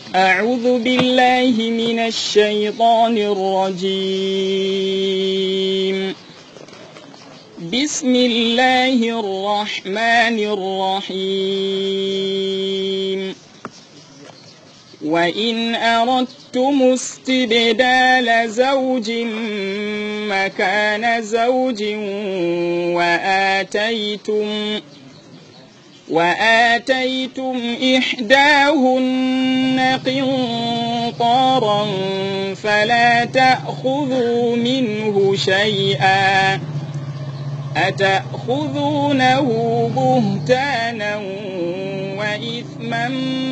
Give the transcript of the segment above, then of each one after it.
أعوذ بالله من الشيطان الرجيم بسم الله الرحمن الرحيم وإن أردتم استبدال زوج مكان زوج وآتيتم وآتيتم إحداهن قنطارا فلا تأخذوا منه شيئا أتأخذونه بهتانا وإثما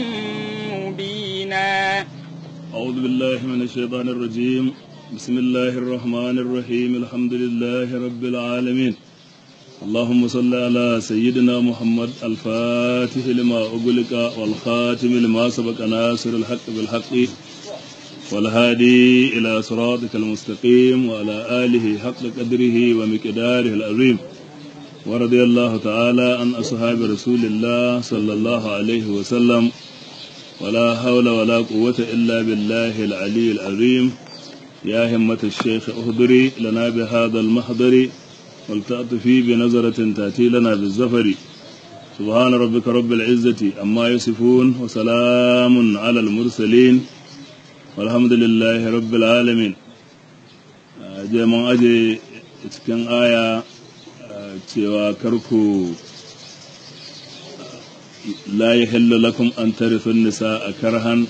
مبينا أعوذ بالله من الشيطان الرجيم بسم الله الرحمن الرحيم الحمد لله رب العالمين اللهم صل على سيدنا محمد الفاتح لما أغلق والخاتم لما سبق ناصر الحق بالحق والهادي إلى صراطك المستقيم وعلى آله حق قدره ومقداره العظيم ورضي الله تعالى عن أصحاب رسول الله صلى الله عليه وسلم ولا حول ولا قوة إلا بالله العلي العظيم يا همة الشيخ أهدري لنا بهذا المحضر ولتأطفي بنظرة تأتي لنا بالزفر سبحان ربك رب العزة أما يصفون وسلام على المرسلين والحمد لله رب العالمين جاء أجي cikin aya cewa karku la yahillu lakum an tarithu nisa a karhan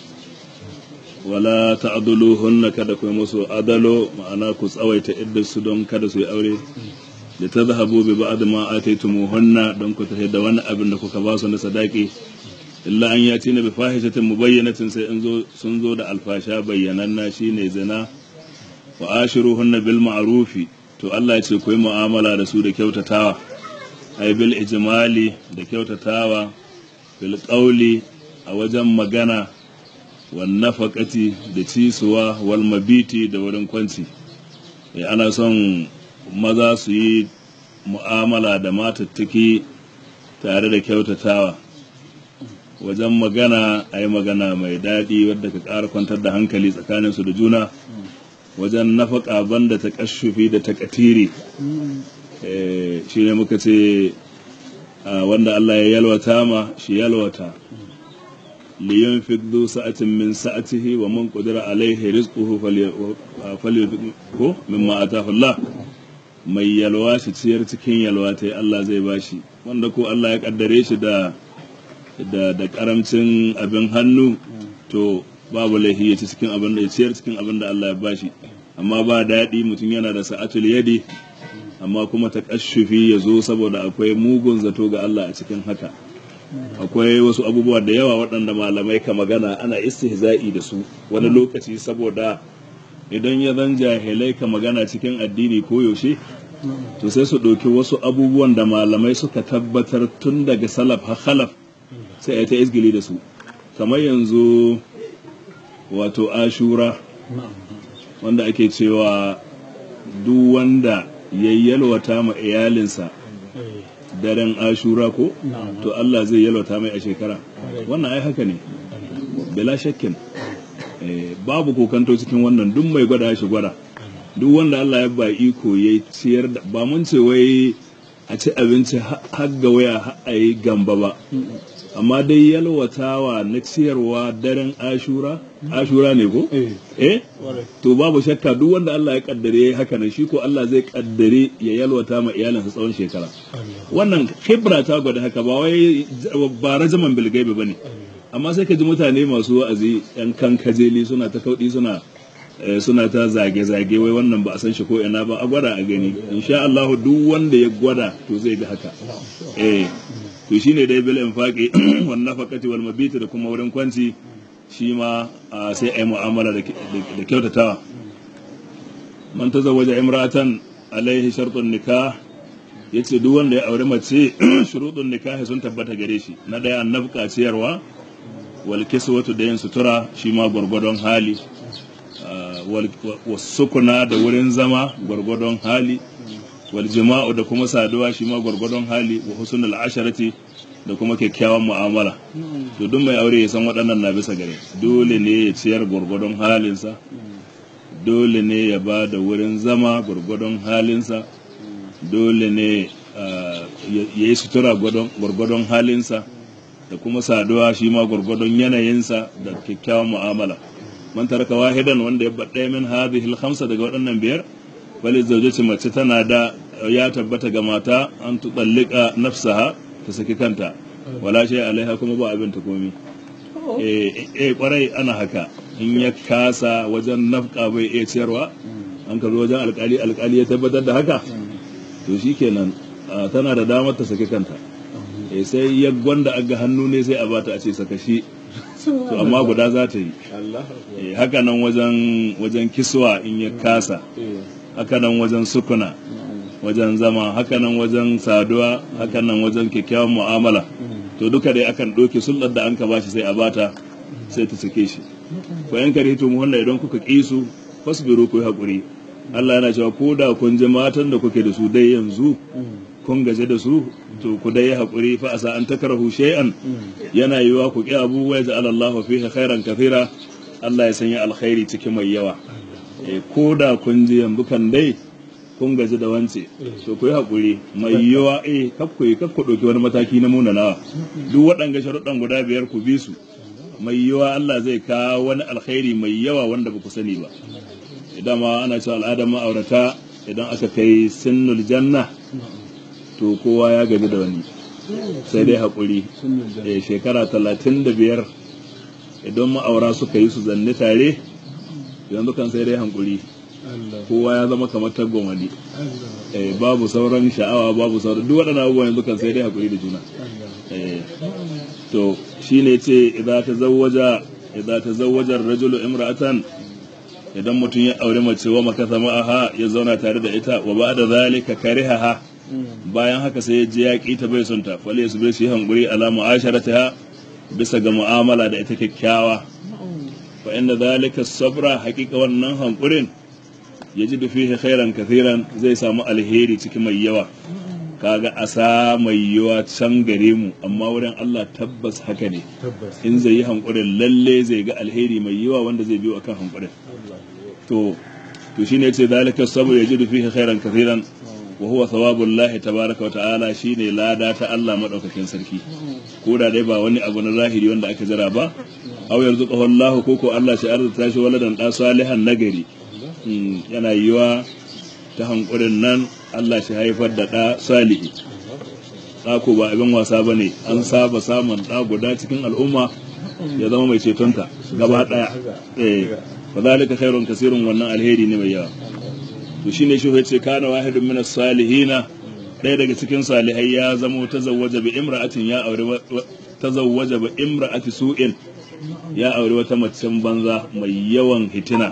wala ta'dhuluhunna kada ku musu adalo ma'ana ku tsawaita iddar su don kada su yi aure da ta zahabu bi ba'd ma ataytumuhunna don ku tafi da wani abin da kuka ba su na sadaki illa an yati na bi fahishatin mubayyanatin sai in zo sun zo da alfasha bayyananna shine zina wa ashiruhunna bil ma'rufi to Allah ya ce ku yi mu'amala da su da kyautatawa ai bil ijmali da kyautatawa bil qawli a wajen magana wan nafaqati da cisuwa wal mabiti da wurin kwanci eh ana son maza su yi mu'amala da matattaki tare da kyautatawa wajen magana a yi magana mai daɗi wadda ka ƙara kwantar da hankali tsakaninsu da juna wajen nafaka banda ta kashufi da ta katiri shi ne muka ce wanda Allah ya yalwata ma shi yalwata liyan fiddu sa'atin min sa'atihi wa man qadira alaihi rizquhu falyunfiqhu mimma atahu Allah mai yalwa shi ciyar cikin yalwa ta Allah zai bashi wanda ko Allah ya kaddare shi da da da karamcin abin hannu to babu laifi ya ci cikin abin da ya ciyar cikin abin da Allah ya bashi amma ba daɗi mutum yana da sa'atul yadi amma kuma ta kashufi ya zo saboda akwai mugun zato ga Allah a cikin haka akwai wasu abubuwa da yawa waɗanda malamai ka magana ana istihza'i da su wani lokaci saboda idan ya zan jahilai ka magana cikin addini ko yaushe to sai su ɗauki wasu abubuwan da malamai suka tabbatar tun daga salaf har khalaf sai a ta izgili da su kamar yanzu wato ashura wanda ake cewa duk wanda ya yalwata ma iyalinsa daren ashura ko to Allah zai yalwata mai a shekara wannan ai haka ne bila shakkin babu kokanto cikin wannan duk mai gwada shi gwada duk wanda Allah ya ba iko ya ciyar da ba mun ce wai a ci abinci har ga waya har a yi gamba ba amma dai yalwatawa na ciyarwa daren ashura ashura ne ko eh to babu shakka duk wanda Allah ya kaddare haka nan shi ko Allah zai kaddare ya yalwata ma iyalinsa tsawon shekara wannan khibra ta gwada haka ba wai ba rajaman bilgaibe bane amma sai ka ji mutane masu wa'azi yan kan kajeli suna ta kaudi suna suna ta zage-zage wai wannan ba a san shi ko ina ba a gwada a gani insha Allah duk wanda ya gwada to zai ga haka eh to shine dai bil infaqi wan nafaqati wal mabiti da kuma wurin kwanci shi ma sai ai mu'amala da kyautatawa man tazawwaja imra'atan alaihi shartun nikah yace duk wanda ya aure mace shurudun nikahi sun tabbata gare shi na daya nafqa ciyarwa wal kiswatu da yin sutura shi ma gwargwadon hali wasukuna da wurin zama gwargwadon hali wal jima'u da kuma saduwa shi ma gwargwadon hali wa husnul asharati da kuma kyakkyawan mu'amala to duk mai aure ya san waɗannan na bisa gare dole ne ya ciyar gwargwadon halinsa dole ne ya ba da wurin zama gwargwadon halinsa dole ne ya yi sutura gwargwadon halinsa da kuma saduwa shi ma gwargwadon yanayinsa da kyakkyawan mu'amala man taraka wahidan wanda ya baɗaya min hadhihi al-khamsa daga waɗannan biyar wali zawjati mace tana da ya tabbata ga mata an tutallika nafsaha ta saki kanta wala shay alaiha kuma ba abin ta komi eh eh kwarai ana haka in ya kasa wajen nafka bai iya ciyarwa an ka zo wajen alkali alkali ya tabbatar da haka to shikenan tana da damar ta saki kanta eh sai ya gwanda aga hannu ne sai a bata a ce saka shi to amma guda za ta yi eh haka nan wajen wajen kiswa in ya kasa haka nan wajen sukuna wajen zama haka nan wajen saduwa haka nan wajen kyakkyawan mu'amala to duka dai akan ɗauke sulɗar da an ka bashi sai a bata sai ta sake shi ko yan kare to mu wannan idan kuka ƙi su fasbiru ku yi haƙuri Allah yana cewa ko da kun ji matan da kuke da su dai yanzu kun gaje da su to ku dai haƙuri fa asa an takrahu shay'an yana yiwa ku ƙi abu wa ja'ala Allah fihi khairan kathira Allah ya sanya alkhairi cikin mai yawa ko da kun ji yanzu kan dai kun gaji da wance to ku yi haƙuri mai yiwa eh kaf ku yi kaf ku ɗauki wani mataki na munanawa duk waɗanga sharuɗan guda biyar ku bi su mai yiwa Allah zai kawo wani alkhairi mai yawa wanda ba ku sani ba idan ma ana cewa al'adar ma'aurata idan aka kai sinnul janna to kowa ya gaji da wani sai dai haƙuri eh shekara talatin da biyar idan ma'aura suka yi su zanne tare yanzu kan sai dai hankuri kowa ya zama kamar taggomali babu sauran sha'awa babu sauran duk waɗannan abubuwan yanzu kan sai dai hakuri da juna to shine ce idza tazawwaja idza tazawwaja ar-rajulu imra'atan idan mutum ya aure mace wa makasa ma'aha ya zauna tare da ita wa ba'da zalika karihaha bayan haka sai ya je ya ki ta bai son ta fale su bai shi hankuri ala mu'asharatiha bisa ga mu'amala da ita kyakkyawa fa inda zalika sabra haƙiƙa wannan hankurin ya ji fihi khairan kathiran zai samu alheri cikin mai yawa kaga asa mai yawa can gare mu amma wurin Allah tabbas haka ne in zai yi hankurin lalle zai ga alheri mai yawa wanda zai biyo akan hankurin to to shine yace zalika sabr yajidu fihi khairan kathiran wa huwa thawabullahi tabaraka wa ta'ala shine lada ta Allah madaukakin sarki ko da dai ba wani abu na zahiri wanda aka jira ba aw yarzuqahu Allah ko ko Allah shi arzuta shi waladan da salihan nagari yana yiwa ta hankurin nan Allah shi haifar da ɗa salihi ɗako ba abin wasa ba ne an saba samun ɗa guda cikin al'umma ya zama mai cetonta gaba ɗaya eh fa zalika khairun kasirun wannan alheri ne mai yawa to shine shi yace kana wahidun min salihina ɗaya daga cikin salihai ya zamo tazawwaja bi imra'atin ya aure tazawwaja bi imra'ati su'in ya aure wata macen banza mai yawan hitina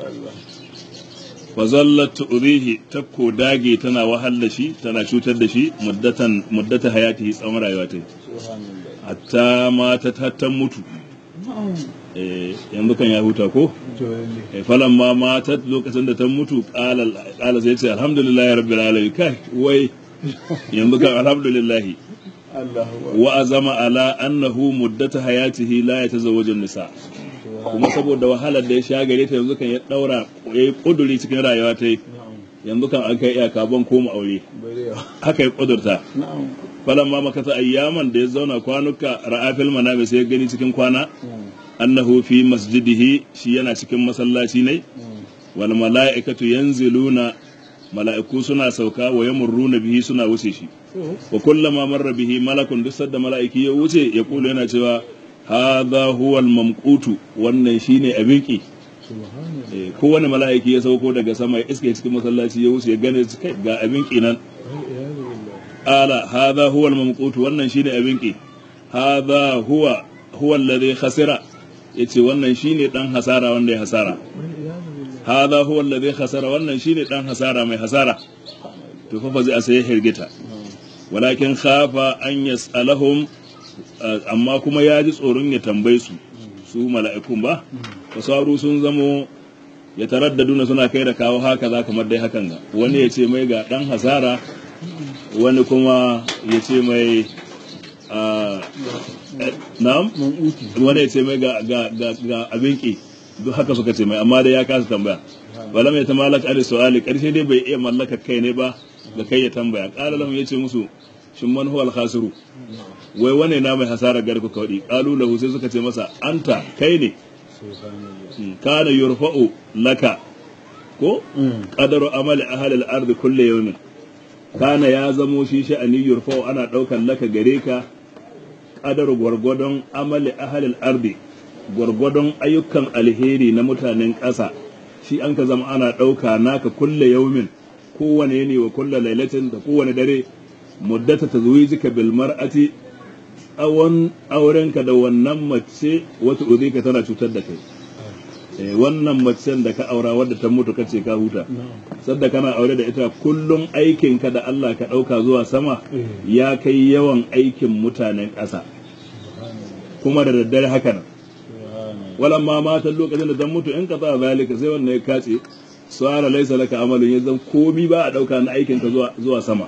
fazallat tu'rihi ta ko dage tana wahal da shi tana cutar da shi muddatan muddata hayatihi tsawon rayuwa ta hatta mata ta mutu eh yanzu kan ya huta ko eh falan ma mata lokacin da ta mutu qala qala sai ce alhamdulillahi rabbil alamin kai wai yanzu kan alhamdulillah wa azama ala annahu muddata hayatihi la yatazawwaju nisa kuma saboda wahalar da ya sha gare ta yanzu kan ya daura ya yi kuduri cikin rayuwa ta yanzu kan an kai iyaka ban koma aure haka ya kudurta falan ma makasa ayyaman da ya zauna kwanuka ra'afil manami sai ya gani cikin kwana annahu fi masjidihi shi yana cikin masallaci ne wal mala'ikatu yanziluna mala'iku suna sauka wa yamurruna bihi suna wuce shi wa kullama marra bihi malakun duk sadda mala'iki ya wuce ya kula yana cewa hadha huwa al-mamqutu wannan shine abin ki kowane mala'iki ya sauko daga sama ya iske cikin masallaci ya wuce ya gane kai ga abin ki nan ala hadha huwa al-mamqutu wannan shine abin ki hadha huwa huwa alladhi khasira yace wannan shine dan hasara wanda ya hasara hadha huwa alladhi khasara wannan shine dan hasara mai hasara to fa fa zai sai hirgita walakin khafa an yas'alahum amma kuma ya ji tsoron ya tambaye su su mala'ikun ba fasaru sun zamo ya taraddaduna suna kai da kawo haka za kamar dai hakan ga wani ya ce mai ga dan hasara wani kuma ya ce mai na'am man'uti wanda ya ce mai ga ga ga ga abin ki duk haka suka ce mai amma dai ya kasa tambaya wala mai ta malaka ali su'ali karshe dai bai iya mallaka kai ne ba ga kai ya tambaya qala lahum yace musu shin man huwa al-khasiru wai wane na mai hasara garku kaudi qalu lahu sai suka ce masa anta kai ne kana yurfa'u laka ko qadaru amali ahli al-ardi kulli yawmin kana ya zamo shi sha'ani yurfa'u ana daukan laka gare ka qadaru gwargwadon amali ahli al-ardi gwargwadon ayyukan alheri na mutanen ƙasa shi an ka zama ana ɗauka naka kulle yaumin kowane ne wa kulle lailatin da kowane dare muddata tazwijika bil mar'ati tsawon aurenka da wannan mace wata uzika tana cutar da kai eh, wannan macen da ka aura wadda ta mutu kace ka huta sadda kana aure da ita kullum aikinka da Allah ka ɗauka zuwa sama ya kai yawan aikin mutanen ƙasa kuma da daddare haka nan walan ma matan lokacin da dan mutu in ka sa zalika sai wannan ya kace suara laisa laka amalun yanzu komi ba a dauka na aikin ka zuwa zuwa sama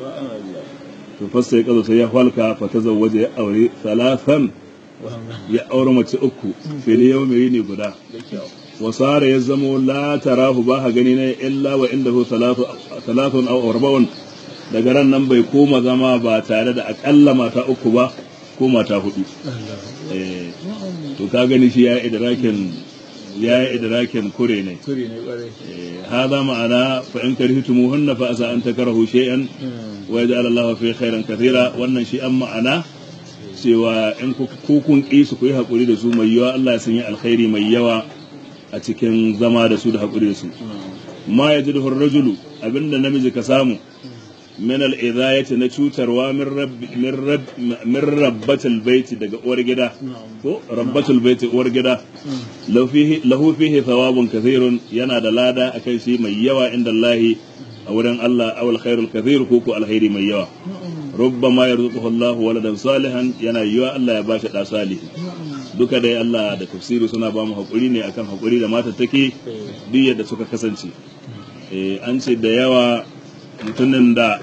to fasta ya kazo sai ya falka fa tazawwaja ya aure salatan ya aure mace uku fili yau mai ne guda wasara ya zamo la tarahu ba ha gani ne illa wa indahu salatu salatun aw arba'un daga ran nan bai koma zama ba tare da akalla mata uku ba ko mata hudu eh to ka gani shi ya idrakin ya idrakin kure ne kuri ne kwarai Eh, hada ma'ana fa in karihtumuhunna fa asa an takrahu shay'an wa yaj'al Allahu fi khairan kathira wannan shi an ma'ana cewa in ku ku kun ki su ku yi hakuri da su mai yawa Allah ya sanya alkhairi mai yawa a cikin zama da su da hakuri da su ma yajidu ar-rajulu abinda namiji ka samu min al-idayati na cutarwa min rabbi min rabb min rabbatil baiti daga uwar gida ko rabbatul baiti uwar gida lahu fihi lahu fihi thawabun kathirun yana da lada akan shi mai yawa inda Allah a wurin Allah awal khairul kathir ko ko alkhairi mai yawa rubbama yarzuquhu Allah waladan salihan yana yiwa Allah ya bashi da salihi duka dai Allah da tafsiri suna ba mu hakuri ne akan hakuri da mata take duk yadda suka kasance eh an ce da yawa mutumin da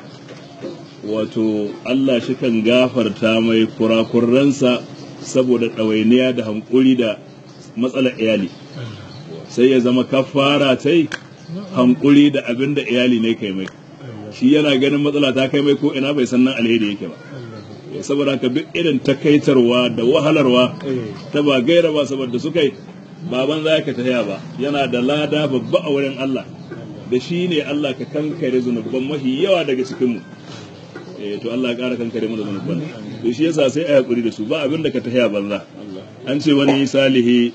wato Allah shi kan gafarta mai kurakuransa saboda ɗawainiya da hankuri da matsalar iyali sai ya zama kafara ta yi hankuri da abin da iyali ne kai mai shi yana ganin matsala ta kai mai ko ina bai san nan alheri yake ba saboda haka duk irin takaitarwa da wahalarwa ta ba gaira ba saboda suka yi baban za ka taya ba yana da lada babba a wurin Allah da shi ne Allah ka kankare zunuban mafi yawa daga cikinmu eh to Allah ya ƙara kankare mana zunuban to shi yasa sai a hakuri da su ba abin da ka tahiya banza an ce wani salihi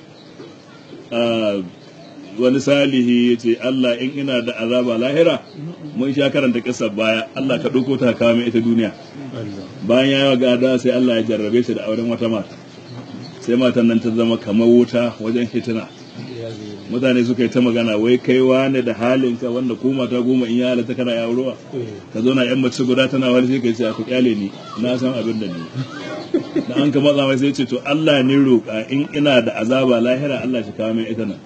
ah, wani salihi ya ce Allah in ina da azaba lahira mun sha karanta kissa baya Allah ka ɗauko ta kawo mai ita duniya bayan ya yi gada sai Allah ya jarrabe shi da auren wata mata sai matan nan ta zama kamar wuta wajen hitina mutane suka yi ta magana wai kai wane da halinka wanda ko mata goma in ya halatta kana ya ruwa ka zo na yan mace guda tana wani sai kai ce ku kyale ni na san abin da ni da an ka matsa mai sai ce to Allah ne roƙa in ina da azaba lahira Allah shi kawo min ita nan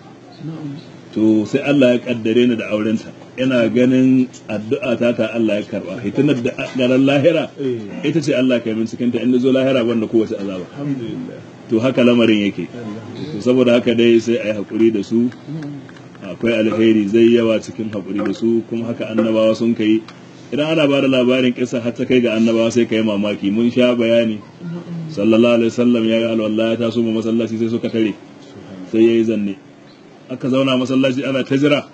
to sai Allah ya kaddare ni da aurenta ina ganin addu'a ta ta Allah ya karba hitinar da garan lahira ita ce Allah kai min cikin ta inda zo lahira banda kowace azaba alhamdulillah to haka lamarin yake to saboda haka dai sai a yi haƙuri da su akwai alheri zai yawa cikin haƙuri da su kuma haka annabawa sun kai idan ana ba da labarin kisa har ta kai ga annabawa sai ka yi mamaki mun sha bayani sallallahu alaihi wasallam ya ga alwala ya taso ma masallaci sai suka tare sai ya yi zanne aka zauna masallaci ana ta jira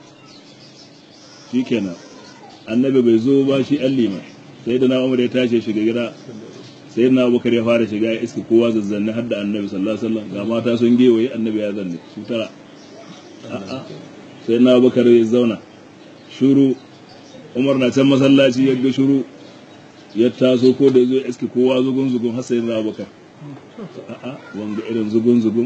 shikenan annabi bai zo ba shi an liman sai da na umar ya tashi ya shiga gida sai na abubakar ya fara shiga ya iska kowa zazzanne har da annabi sallallahu alaihi wasallam ga mata sun gewaye annabi ya zanne su tara a'a sai na abubakar ya zauna shuru umar na can masallaci ya ga shuru ya taso ko da ya zo ya iska kowa zugun zugun har sai na abubakar a'a wanga irin zugun zugun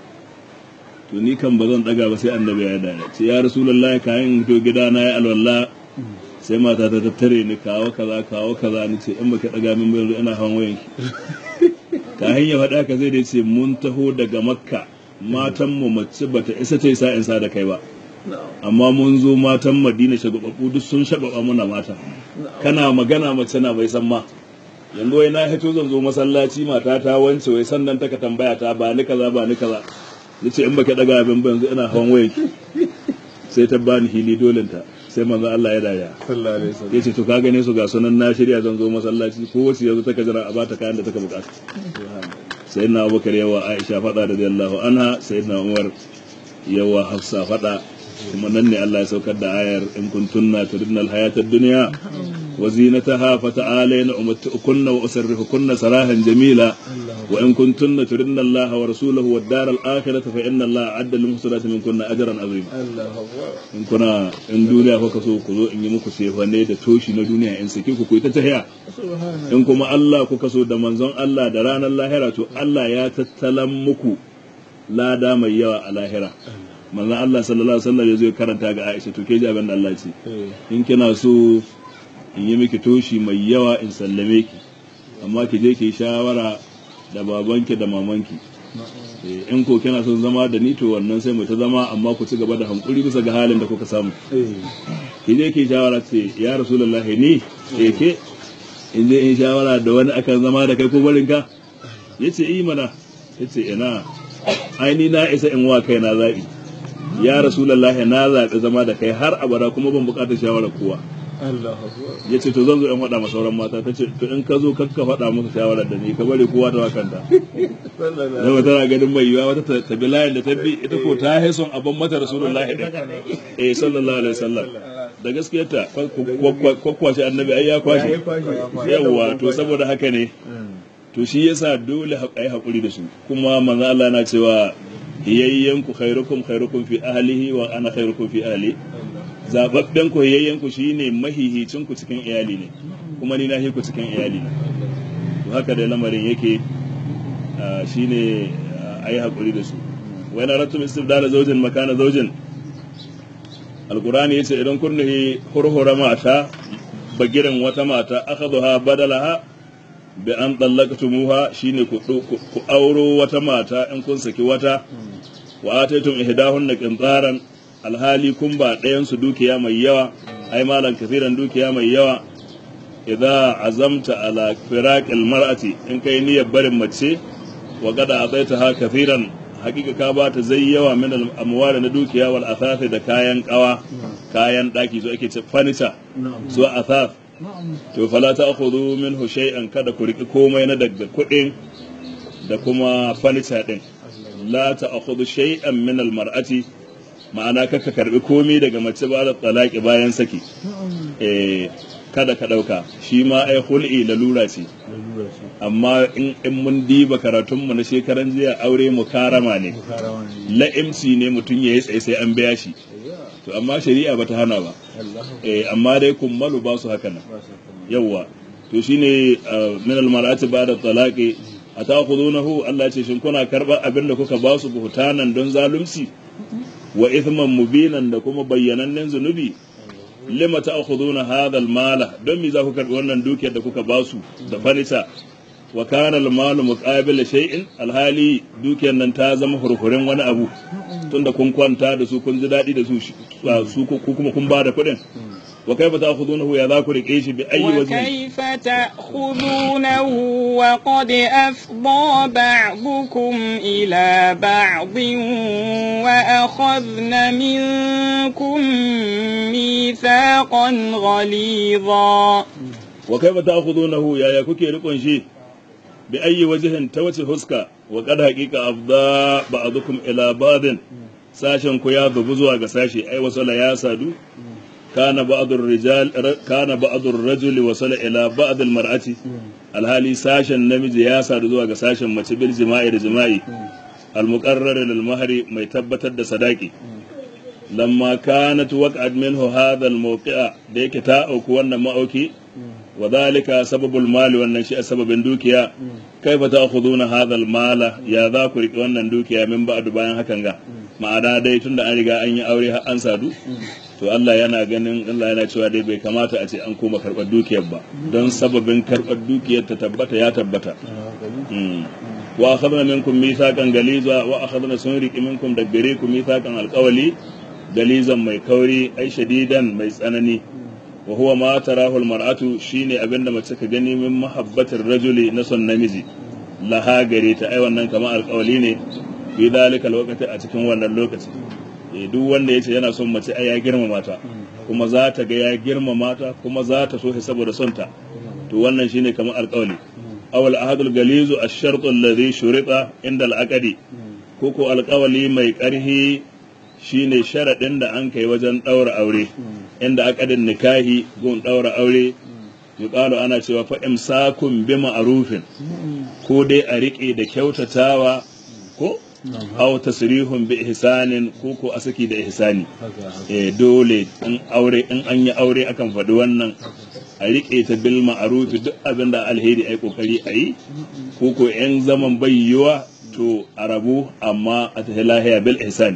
to ni kan ba zan daga ba sai annabi ya dare ce ya rasulullahi kayan to gida na ya alwala sai mata ta tattare ni kawo kaza kawo kaza ni ce in baka daga min bai ina hawan wayan ki ka hanya faɗa ka zai dai ce mun taho daga makka matan mu mace bata isa ta isa in sa da kai ba amma mun zo matan madina shagwababbu duk sun shagwaba muna mata kana magana mace na bai san ma yanzu wai na hito zan zo masallaci mata ta wance wai sannan taka tambaya ta ba ni kaza ba ni kaza nace in baka daga abin ba yanzu ina hawan wayan sai ta bani hili dolin ta sai manzo Allah ya daya sallallahu alaihi wasallam yace to ka gane su ga sunan na shirya zan zo masallaci ko wace yanzu taka jira a bata kayan da taka bukata sayyidina Abubakar yawa Aisha fada radiyallahu anha sayyidina Umar yawa Hafsa fada kuma nan ne Allah ya saukar da ayar in kuntunna turidna alhayata ad-dunya wa zinataha fata'alayna umatti'ukunna wa usarrihukunna sarahan jamila wa in kuntunna turidna Allah wa rasulahu wad dar al-akhirata fa inna Allah adda lil muhsinati minkunna ajran azima Allahu akbar in kuna in duniya kuka so ku zo in yi muku sefane da toshi na duniya in saki ku ku ta tahiya subhana in kuma Allah kuka so da manzon Allah da ranar lahira to Allah ya tattalan muku lada mai yawa a lahira manzon Allah sallallahu alaihi wasallam ya zo ya karanta ga Aisha to ke ji abin da Allah ce eh in kina so in yi miki toshi mai yawa in sallame ki amma ki je ki yi shawara da babanki da mamanki Eh, in ko kina son zama da ni to wannan sai mu ta zama amma ku ci gaba da hankuri bisa ga halin da kuka samu eh ki je ki shawara ce ya rasulullahi ni eh ke in je in shawara da wani akan zama da kai ko barin ka yace yi mana yace ina ai ni na isa in wa kai na zabi ya rasulullahi na zabi zama da kai har abada kuma ban bukatar shawara kowa Allahu akbar yace to zan zo in faɗa ma sauran mata tace to in ka zo kakka faɗa musu shawarar da ni ka bari kowa ta wakanta sallallahu zama tana ganin mai yiwa wata ta- ta bi layin da ta bi ita ko ta haison abin mata rasulullahi din eh sallallahu alaihi wasallam da gaskiyarta kwakwashe annabi ai ya kwashe yawwa to saboda haka ne to shi yasa dole a yi haƙuri da su kuma manzo Allah na cewa yayyanku khairukum khairukum fi ahlihi wa ana khairukum fi ahli zababben ku yayyanku shine mahihicin ku cikin iyali ne kuma ni na ku cikin iyali ne to haka da lamarin yake ah, shine ah, ayi haƙuri da su wa na ratum istibdala zawjin makana zawjin alqur'ani yace idan kun nahi hurhura mata bagiran wata mata akhadha badalaha bi an dallaqtumuha shine ku ku ku auro wata mata in kun saki wata wa ataytum ihdahunna qintaran alhali kun ba ɗayan su dukiya mai yawa ai malan kafiran dukiya mai yawa idza azamta ala firaqil mar'ati in kai niyyar barin mace wa qada ataitaha kafiran hakika ka ba ta zai yawa min al amwali na dukiya wal athathi da kayan kawa kayan daki zo ake ce furniture zo athath to fala ta akhudhu minhu shay'an kada ku riki komai na daga kuɗin da kuma furniture din la ta akhudhu shay'an min al mar'ati ma'ana kaka karbi komai daga mace ba da talaki bayan saki eh kada ka dauka shi ma ai hul'i lalura ce lalura ce amma in in mun diba karatunmu na shekaran jiya aure mukarama ne karawa ne la'imci ne mutum ya yi tsaye sai an biya shi to amma shari'a bata hana ba Allahu eh amma dai kummalu ba su haka nan akbar sallallahu yawwa to shine uh, min almar'ati ba'da talaqi ata'khudunahu Allah ce shin kuna karbar abin da kuka ba su buhtanan don zalunci wa ithman mubinan da kuma bayyanannen zunubi lima ta'khuduna hadha almala don me za ku karbi wannan dukiyar da kuka ba su da fanisa wa kana almalu muqabil shay'in alhali dukiyar nan ta zama hurhurin wani abu tunda kun kwanta da su kun ji daɗi da su su ku kuma kun ba da kuɗin wa kaifa ta'khudunahu ya za ku rike shi bi ayyi wajhin وكيف تأخذونه وقد أفضى بعضكم إلى بعض وأخذن منكم ميثاقا غليظا wa kaifa ta'khudunahu ya ya kuke rikon shi bi ayyi wajhin ta wace huska wa qad haqiqa afda ba'dukum ila ba'din sashen ku ya zubu zuwa ga sashi ai wasala ya sadu kana ba'dur rijal kana ba'dur rajuli wasala ila ba'd al mar'ati alhali sashen namiji ya sadu zuwa ga sashen mace bil jima'i da jima'i al muqarrar lil mahri mai tabbatar da sadaki lamma kanat waqa'at minhu hadha al mawqi'a da yake ta auku wannan ma'auki wa dhalika sababul mali wannan shi sababin dukiya kaifa ta'khuduna hadha al mala ya za ku riƙe wannan dukiya min ba'du bayan hakan ga ma'ana dai tunda an riga an yi aure har an sadu to Allah yana ganin Allah yana cewa dai bai kamata a ce an koma karɓar dukiyar ba don sababin karɓar dukiyar ta tabbata ya tabbata Mm. wa akhadna minkum mithaqan galiza wa akhadna sun riƙi minkum da gare ku mithaqan alqawli galizan mai kauri ai shadidan mai tsanani wa huwa ma tarahu almar'atu shine abinda mace ka gani min mahabbatir rajuli na son namiji laha gare ta ai wannan kamar alƙawali ne fi dalika alwaqti a cikin wannan lokaci eh duk wanda yace yana son mace ai ya girmama ta kuma za ta ga ya girmama ta kuma za ta so shi saboda son ta to wannan shine kamar alƙawali awal ahadul galizu ash-shartu alladhi shurita inda al-aqdi ko ko alƙawali mai ƙarhi shine sharaɗin da an kai wajen ɗaura aure inda akadin nikahi gun ɗaura aure yuqalu ana cewa fa imsakun bi ma'rufin ko dai a riƙe da kyautatawa ko aw tasrihun bi ihsanin ko ko a saki da ihsani eh dole in aure in an yi aure akan faɗi wannan a riƙe ta bil ma'ruf duk abin da alheri ai kokari a yi ko ko yan zaman bayyuwa to a rabu amma a tahi lahiya bil ihsani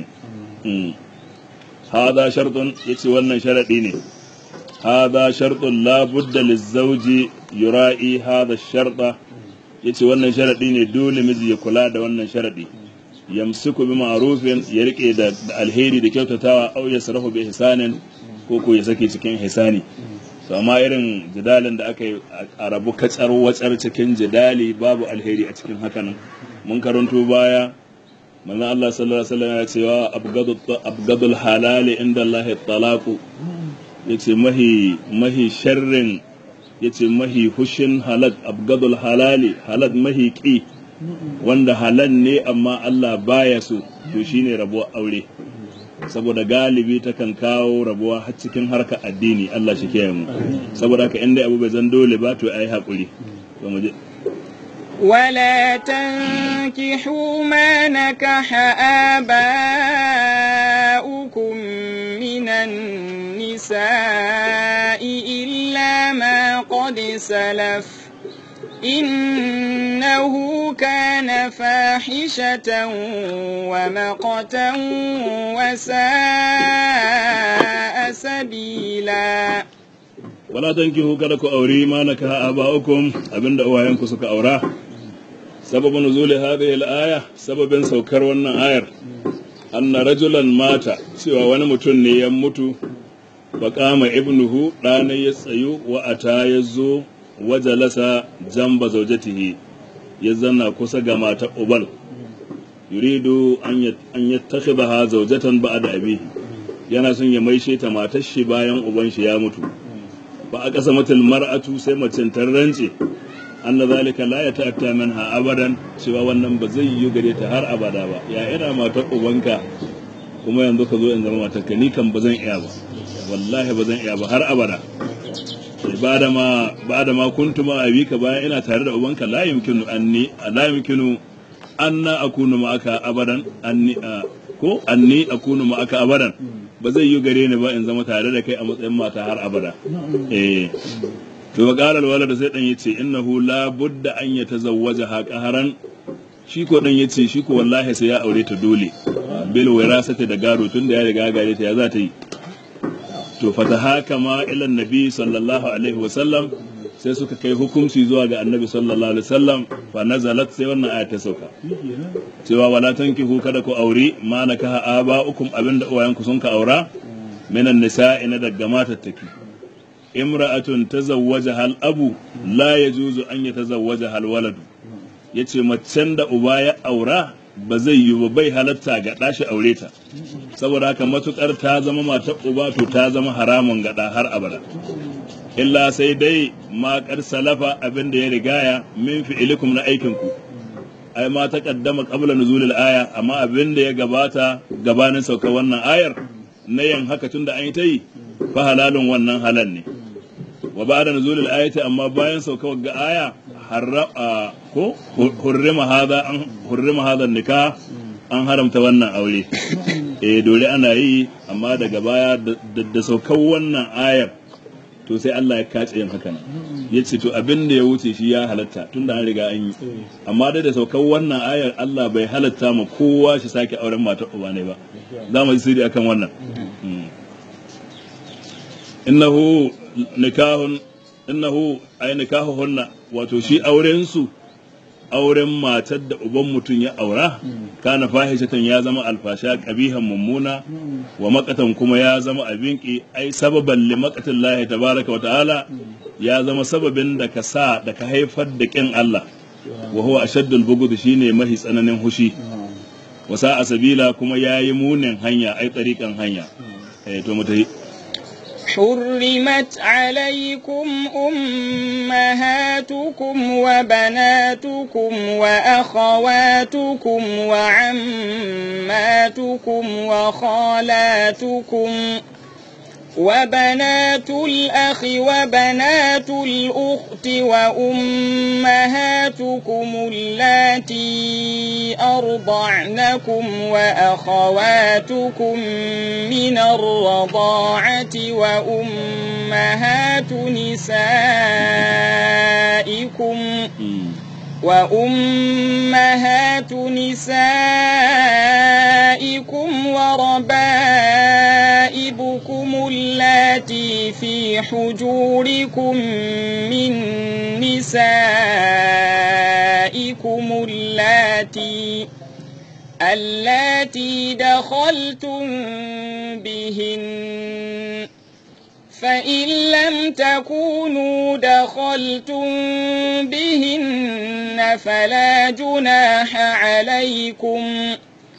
هذا شرط يتي wannan sharadi ne هذا شرط لا بد للزوج يراعي هذا الشرط yace wannan sharadi ne dole miji ya kula da wannan sharadi yamsiku bi ma'rufin ya rike da alheri da kyautatawa au ya sarahu bi ihsanin ko ko ya sake cikin ihsani to amma irin jidalin da aka yi a rabu katsar watsar cikin jidali babu alheri a cikin hakan mun karanto baya manzon Allah sallallahu alaihi wasallam ya ce wa abgadul halali inda Allah talaqu yace mahi mahi sharrin yace mahi hushin halak abgadul halali halak mahi ki wanda halal ne amma Allah baya so to shine rabuwar aure saboda galibi takan kawo rabuwa har cikin harka addini Allah shi ke mu saboda haka inda abu bai zan dole ba to ayi hakuri to mu je ولا تنكحوا ما نكح آباؤكم من النساء إلا ما قد سلف إنه كان فاحشة ومقتا وساء سبيلا wala tankihu kada ku auri ma nakaha aba'ukum abinda uwayenku suka aura sababin nuzuli hadhihi al-aya sababin saukar wannan ayar anna rajulan mata cewa wani mutum ne ya mutu fa qama ibnuhu ɗana ya tsayu wa ata ya zo wajalasa jamba zaujatihi ya zanna kusa ga mata ubal yuridu an yattakhidha zaujatan ba'da abihi yana son ya maishe ta matar shi bayan uban shi ya mutu ba a ƙasa matal mar'atu sai macen ta rance anna zalika la ya ta'atta minha abadan cewa wannan ba zai yi gare ta har abada ba ya ina matar ubanka kuma yanzu ka zo in zama matar ka ni kan ba zan iya ba wallahi ba zan iya ba har abada ba da ma ba da ma kuntu ma abika bayan ina tare da ubanka la yumkinu anni la yumkinu anna akunu ma'aka abadan anni ko anni akunu ma'aka abadan ba zai yi gare ni ba in zama tare da kai a matsayin mata har abada eh to wa qala alwalad sai dan yace innahu la budda an yatazawwaja ha qaharan shi ko dan yace shi ko wallahi sai ya aure ta dole bil wirasati da gado tunda ya riga gare ta ya za ta yi to fatahaka ma ila nabi sallallahu alaihi wa sallam sai suka kai hukunci zuwa ga annabi sallallahu alaihi wasallam fa nazalat sai wannan aya ta sauka cewa wala tankihu kada ku auri ma nakaha aba'ukum abinda uwayenku sun ka aura minan nisa'i na daga matattaki imra'atun tazawwaja hal abu la yajuzu an yatazawwaja hal waladu yace macen da uba ya aura ba zai yi ba bai halatta ga ɗashi aure ta saboda haka matukar ta zama matar uba to ta zama haramun gada har abada illa sai dai ma kar salafa abin da ya rigaya min fi'ilikum na aikinku ai ma ta kaddama qabla nuzulil aya amma abin da ya gabata gabanin saukar wannan ayar na yin haka tunda an yi ta yi fa halalun wannan halal ne wa ba'da nuzulil ayati amma bayan saukar ga aya harra ko hurrima hada an hurrima hada nikah an haramta wannan aure eh dole ana yi amma daga baya da saukar wannan ayar to sai Allah ya kace yin haka nan ya ce to abin da ya wuce shi ya halatta tun da an riga an yi amma dai da saukar wannan ayar Allah bai halatta ma kowa shi sake auren matar uba ne ba za mu yi sirri akan wannan innahu nikahun innahu ay nikahuhunna wato shi auren su auren matar da uban mutum ya aura kana fahishatan ya zama alfasha kabihan mummuna wa makatan kuma ya zama abin ki ai sababan li maqatin lahi tabaraka wa ta'ala ya zama sababin da ka sa da ka haifar da kin Allah wa huwa ashaddul bughd shine mahi tsananin hushi wa sa'a sabila kuma yayi munin hanya ai tsarikan hanya eh to mutai حرمت عليكم أمهاتكم وبناتكم وأخواتكم وعماتكم وخالاتكم وبنات الأخ وبنات الأخت وأمهاتكم اللاتي أرضعنكم وأخواتكم من الرضاعة وأمهات نسائكم وأمهات نسائكم وربائبكم اللاتي في حجوركم من نسائكم اللاتي اللاتي دخلتم بهن فإن لم تكونوا دخلتم بهن فلا جناح عليكم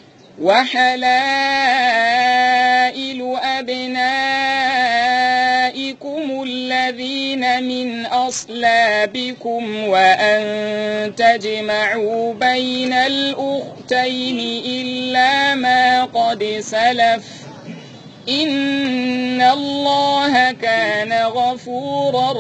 وحلائل أبنائكم الذين من أصلابكم وأن تجمعوا بين الأختين إلا ما قد سلف إن الله كان غفورا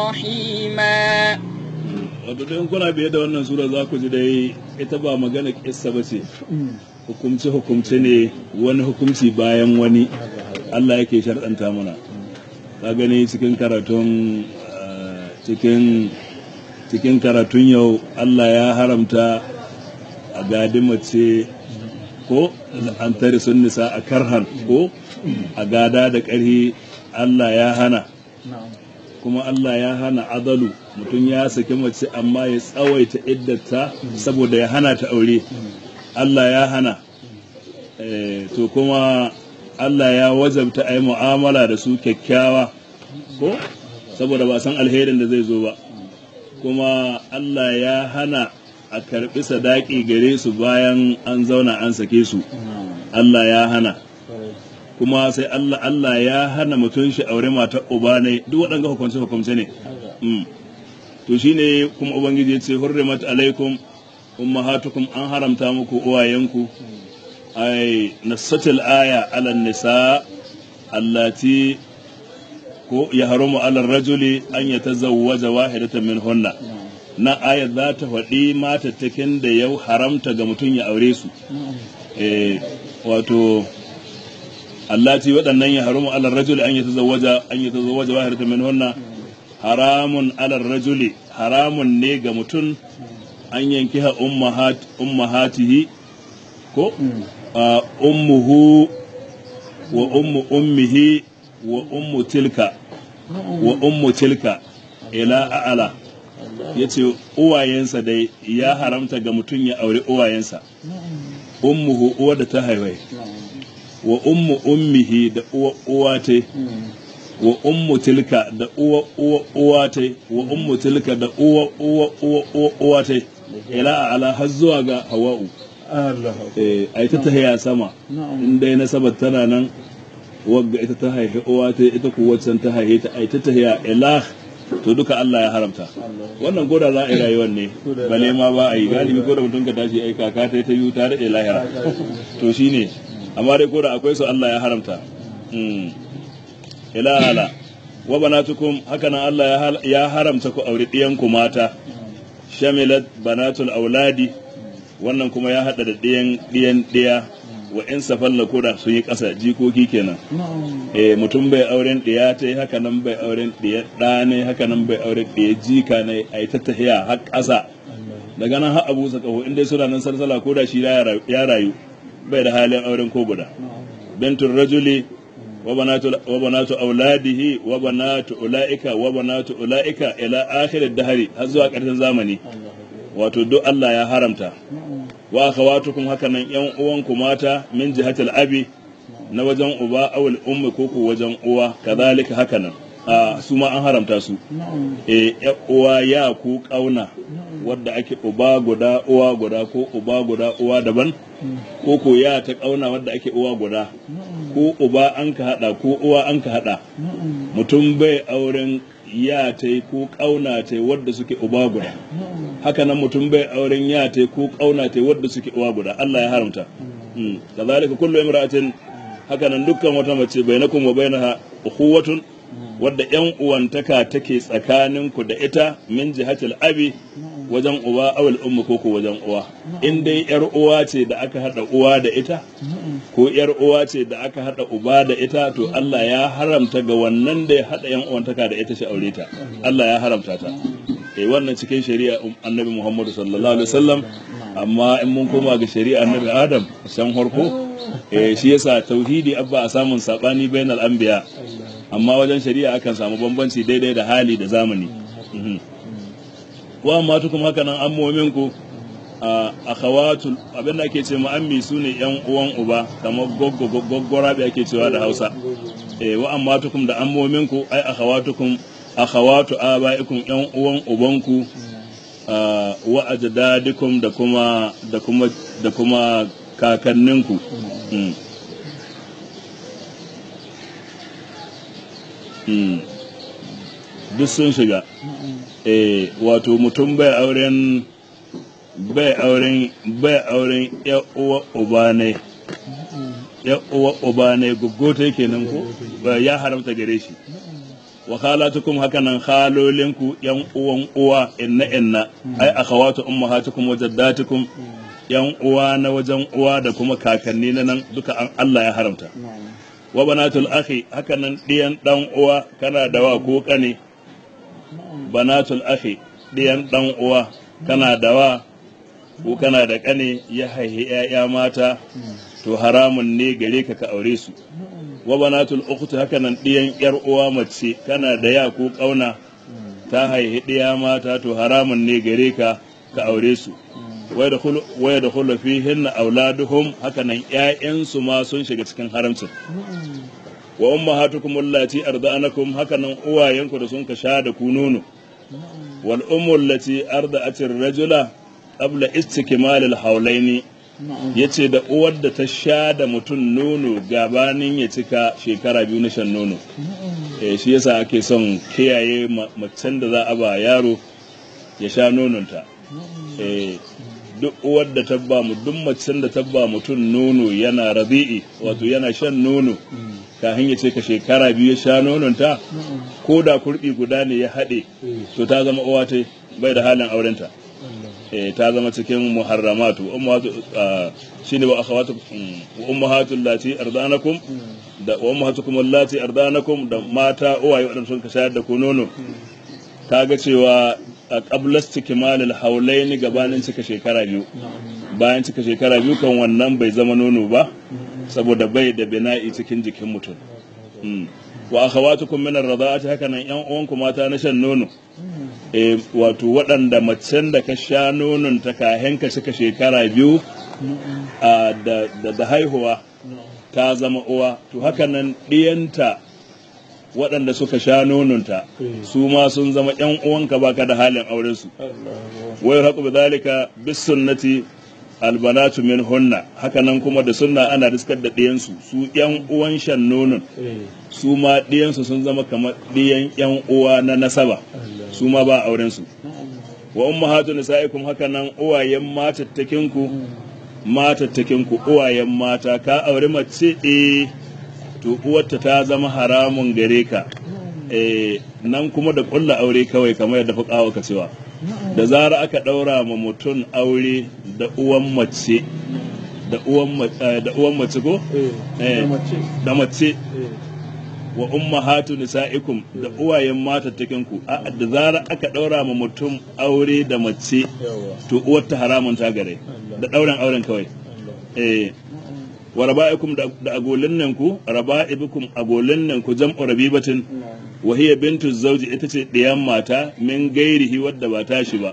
رحيما wato don kuna biye da wannan sura za ku ji dai ita ba magana kissa ba ce hukumce hukumce ne wani hukumci bayan wani Allah yake sharɗanta mana ka gani cikin karatun ah, cikin cikin karatun yau Allah ya haramta a gadi mace ko an tare sun nisa a karhan ko a gada da ƙarhi Allah ya hana kuma Allah ya hana adalu mutum ya saki mace amma ya tsawaita iddata saboda ya hana ta aure Allah ya hana Eh, to kuma Allah ya wajabta a yi mu'amala da su kyakkyawa ko saboda ba san alherin da zai zo ba kuma Allah ya hana a karɓi sadaki gare su bayan an zauna an sake su Allah ya hana kuma sai Allah Allah ya hana mutum shi aure matar uba ne duk waɗanga hukunce hukunce ne Mm. to shine kuma ubangiji ya ce hurrimat alaikum ummahatukum an haramta muku uwayenku ay nasatil aya ala nisa allati ko ya haramu ala rajuli an yatazawwaja wahidatan min hunna na ayat za ta faɗi matattakin da yau haramta ga mutum ya aure su eh wato allati waɗannan ya haramu ala rajuli an yatazawwaja an yatazawwaja wahidatan min hunna haramun ala rajuli haramun ne ga mutum an yanki ha ummahat ummahatihi ko a ummuhu wa ummu ummihi wa ummu tilka wa ummu tilka ila a'ala yace uwayensa dai ya haramta ga mutum ya aure uwayensa ummuhu uwa da ta haifai wa ummu ummihi da uwa uwa ta wa ummu tilka da uwa uwa uwa ta wa ummu tilka da uwa uwa uwa uwa uwa ta ila ala har zuwa ga hawa'u Allah eh ai ta tahiya sama in dai nasabar tana nan wagga ita ta haifi uwa ta ita ku waccan ta haife ta ai ta tahiya ila to duka Allah ya haramta wannan goda za a yi rayuwar ne bale ma ba a yi galibi ko da mutum ka tashi ai kaka ta ta yi ta daɗe lahira to shine amma dai ko da akwai su Allah ya haramta Mm. ila ala wa banatukum haka nan Allah ya hal- ya haramta ku aure ɗiyanku mata shamilat banatul auladi wannan kuma ya haɗa da ɗiyan ɗiyan ɗiya wa in safalla ko da sun yi ƙasa jikoki kenan eh mutum bai auren ɗiya ta haka nan bai auren ɗiya ɗa ne haka nan bai auren ɗiya jika ne a yi ta tahiya har ƙasa daga nan har abu sa kaho in dai suna nan salsala ko da shi ya rayu- ya rayu bai da halin auren ko guda bintul rajuli wa banatu wa banatu auladihi wa banatu ulaika wa banatu ulaika ila akhir ad-dahri har zuwa ƙarshen zamani wato duk Allah ya haramta wa akhawatukum haka nan yan uwanku mata min jihatil abi na wajen uba awul ummi ko ko wajen uwa kazalika haka nan a su ma an haramta su e ya uwa ya ku kauna wadda ake uba guda uwa guda ko uba guda uwa daban ko ko ya ta kauna wadda ake uwa guda ko uba an ka hada ko uwa an ka hada mutum bai auren ya ta ko kauna ta wadda suke uba guda haka nan mutum bai auren ya ta ko kauna ta wadda suke uwa guda Allah ya haramta Mm. kazalika kullu imra'atin haka nan dukkan wata mace bainakum wa bainaha ukhuwatun wadda yan uwantaka take tsakaninku da ita min jihatil abi wajen uwa awal ummu ko ko wajen uwa in dai yar uwa ce da aka hada uwa da ita ko yar uwa ce da aka hada uba da ita to Allah ya haramta ga wannan da ya hada yan uwantaka da ita shi aure ta Allah ya haramta ta eh wannan cikin shari'a annabi Muhammad sallallahu alaihi wasallam amma in mun koma ga shari'a annabi Adam san harko eh shi yasa tauhidi abba a samun sabani bainal anbiya amma wajen shari'a akan samu bambanci daidai da hali da zamani Mhm. wa amma tukum haka nan ammomin ku a akhawatul abinda ake ce ma ammi sune yan uwan uba kamar goggo goggora bi ake cewa da Hausa eh wa amma tukum da ammomin ku ai akhawatukum akhawatu abaikum yan uwan ubanku ah, wa ajdadikum da kuma da kuma da kuma kakanninku Mm. Mm. duk sun shiga eh wato mutum bai auren bai auren bai auren ya uwa uba ne ya uwa uba ne guggota kenan ko Ba ya haramta gare shi wa khalatukum hakanan khalolinku yan uwan uwa inna inna ai akhawatu ummahatukum wa jaddatukum yan uwa na wajen uwa da kuma kakanni na nan duka an Allah ya haramta wa banatul akhi hakanan diyan dan uwa kana da wa ko kane banatul akhi diyan dan uwa kana da wa ko kana da kane ya haihi ƴaƴa mata to haramun ne gare ka ka aure su wa banatul ukhti hakanan diyan yar uwa mace kana da ya ko kauna ta haihi diya mata to haramun ne gare ka ka aure su waya da hulu fihin auladuhum hakanan ƴaƴansu ma sun shiga cikin haramcin wa ummahatukum allati arda'anakum hakanan uwayenku da sun ka sha da ku nono wal ummu allati arda'at ar-rajula qabla istikmal al-hawlaini yace da uwar da ta sha da mutum nono gabanin ya cika shekara biyu na shan nono eh shi yasa ake son kiyaye macen da za a ba yaro ya sha nononta eh duk uwar da tabba mu duk macen da tabba mutum nono yana rabi'i wato yana shan nono kafin ya ce ka shekara biyu ya sha nononta ko da kurbi guda ne ya haɗe to ta zama uwa ta bai da halin aurenta eh ta zama cikin muharramatu ummahatu shine wa akhawatu wa ummahatul lati ardanakum da wa ummahatukum allati ardanakum da mata uwaye wadanda sun ka shayar da ku nono kaga cewa a qabla istikmalil haulaini gabanin cika shekara biyu bayan cika shekara biyu kan wannan bai zama nono ba saboda bai da bina'i cikin jikin mutum wa akhawatukum min ar-rada'ati haka nan yan uwanku mata na shan nono eh wato waɗanda macen da ka sha nonon ta kahen ka cika shekara biyu a da da haihuwa ta zama uwa to haka nan ɗiyanta waɗanda suka sha nononta su ma sun zama ƴan uwanka baka da halin auren su wai haƙu bi zalika bis sunnati albanatu min hunna haka nan kuma da sunna ana riskar da ɗiyansu su ƴan uwan shan nonon su ma ɗiyansu sun zama kamar ɗiyan ƴan uwa na nasaba su ma ba auren su wa ummahatu nisaikum haka nan uwayen matattakinku matattakinku uwayen mata ka aure mace eh to uwarta ta zama haramun gare ka eh nan kuma da kulla aure kawai kamar yadda fuqawa ka cewa da zara aka daura ma mutum aure da uwan mace da uwan da uwan mace ko eh da mace wa ummahatu nisaikum da uwayen matattakin ku a da zara aka daura ma mutum aure da mace to uwarta haramun ta gare da dauran auren kawai eh wa raba'ikum da agolin nan ku raba'ibukum agolin nan ku jam'u rabibatin wa hiya bintu zawji ita ce ɗiyan mata min gairihi wadda ba tashi ba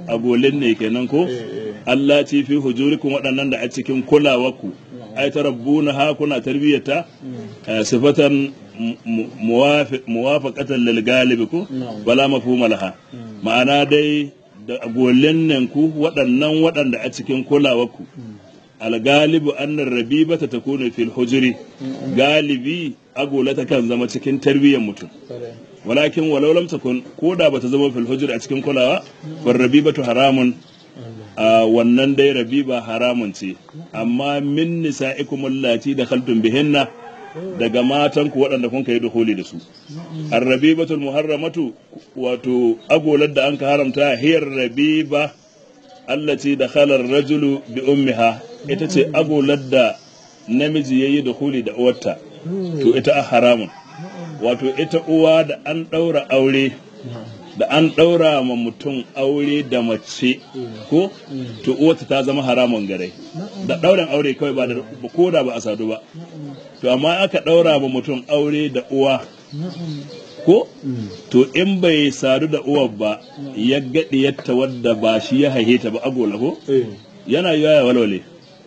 agolin ne kenan ko Allah ci fi hujurikum waɗannan da a cikin kulawarku ai tarabbuna ha kuna tarbiyyata eh, sifatan mu- mu- muwafi- muwafaqatan lil galibi ko wala mafhuma laha ma'ana dai da agolin nan ku waɗannan waɗanda a cikin kulawarku algalibu annar rabibata takunu fil hujuri galibi agola ta kan zama cikin tarbiyyar mutum walakin walau lam takun ko da bata zama fil hujur a cikin kulawa far rabibatu haramun a wannan dai rabiba haramun ce amma min nisa'ikum allati dakhaltum bihinna daga matan ku waɗanda kun kai duhuli da su arrabibatul muharramatu wato agolar da an ka haramta hiyar rabiba allati dakhala ar-rajulu bi ummiha ita ce agolar da namiji yayi duhuli da uwarta to ita a haramun wato ita uwa da an ɗaura aure da an ɗaura ma mutum aure da mace ko to uwarta ta zama haramun gare da ɗaurin aure kawai ba da ko da ba a sadu ba to amma aka ɗaura ma mutum aure da uwa ko to in bai sadu da uwar ba ya gaɗi yatta wadda ba shi ya haihe ta ba agola ko yana yiwa ya walwale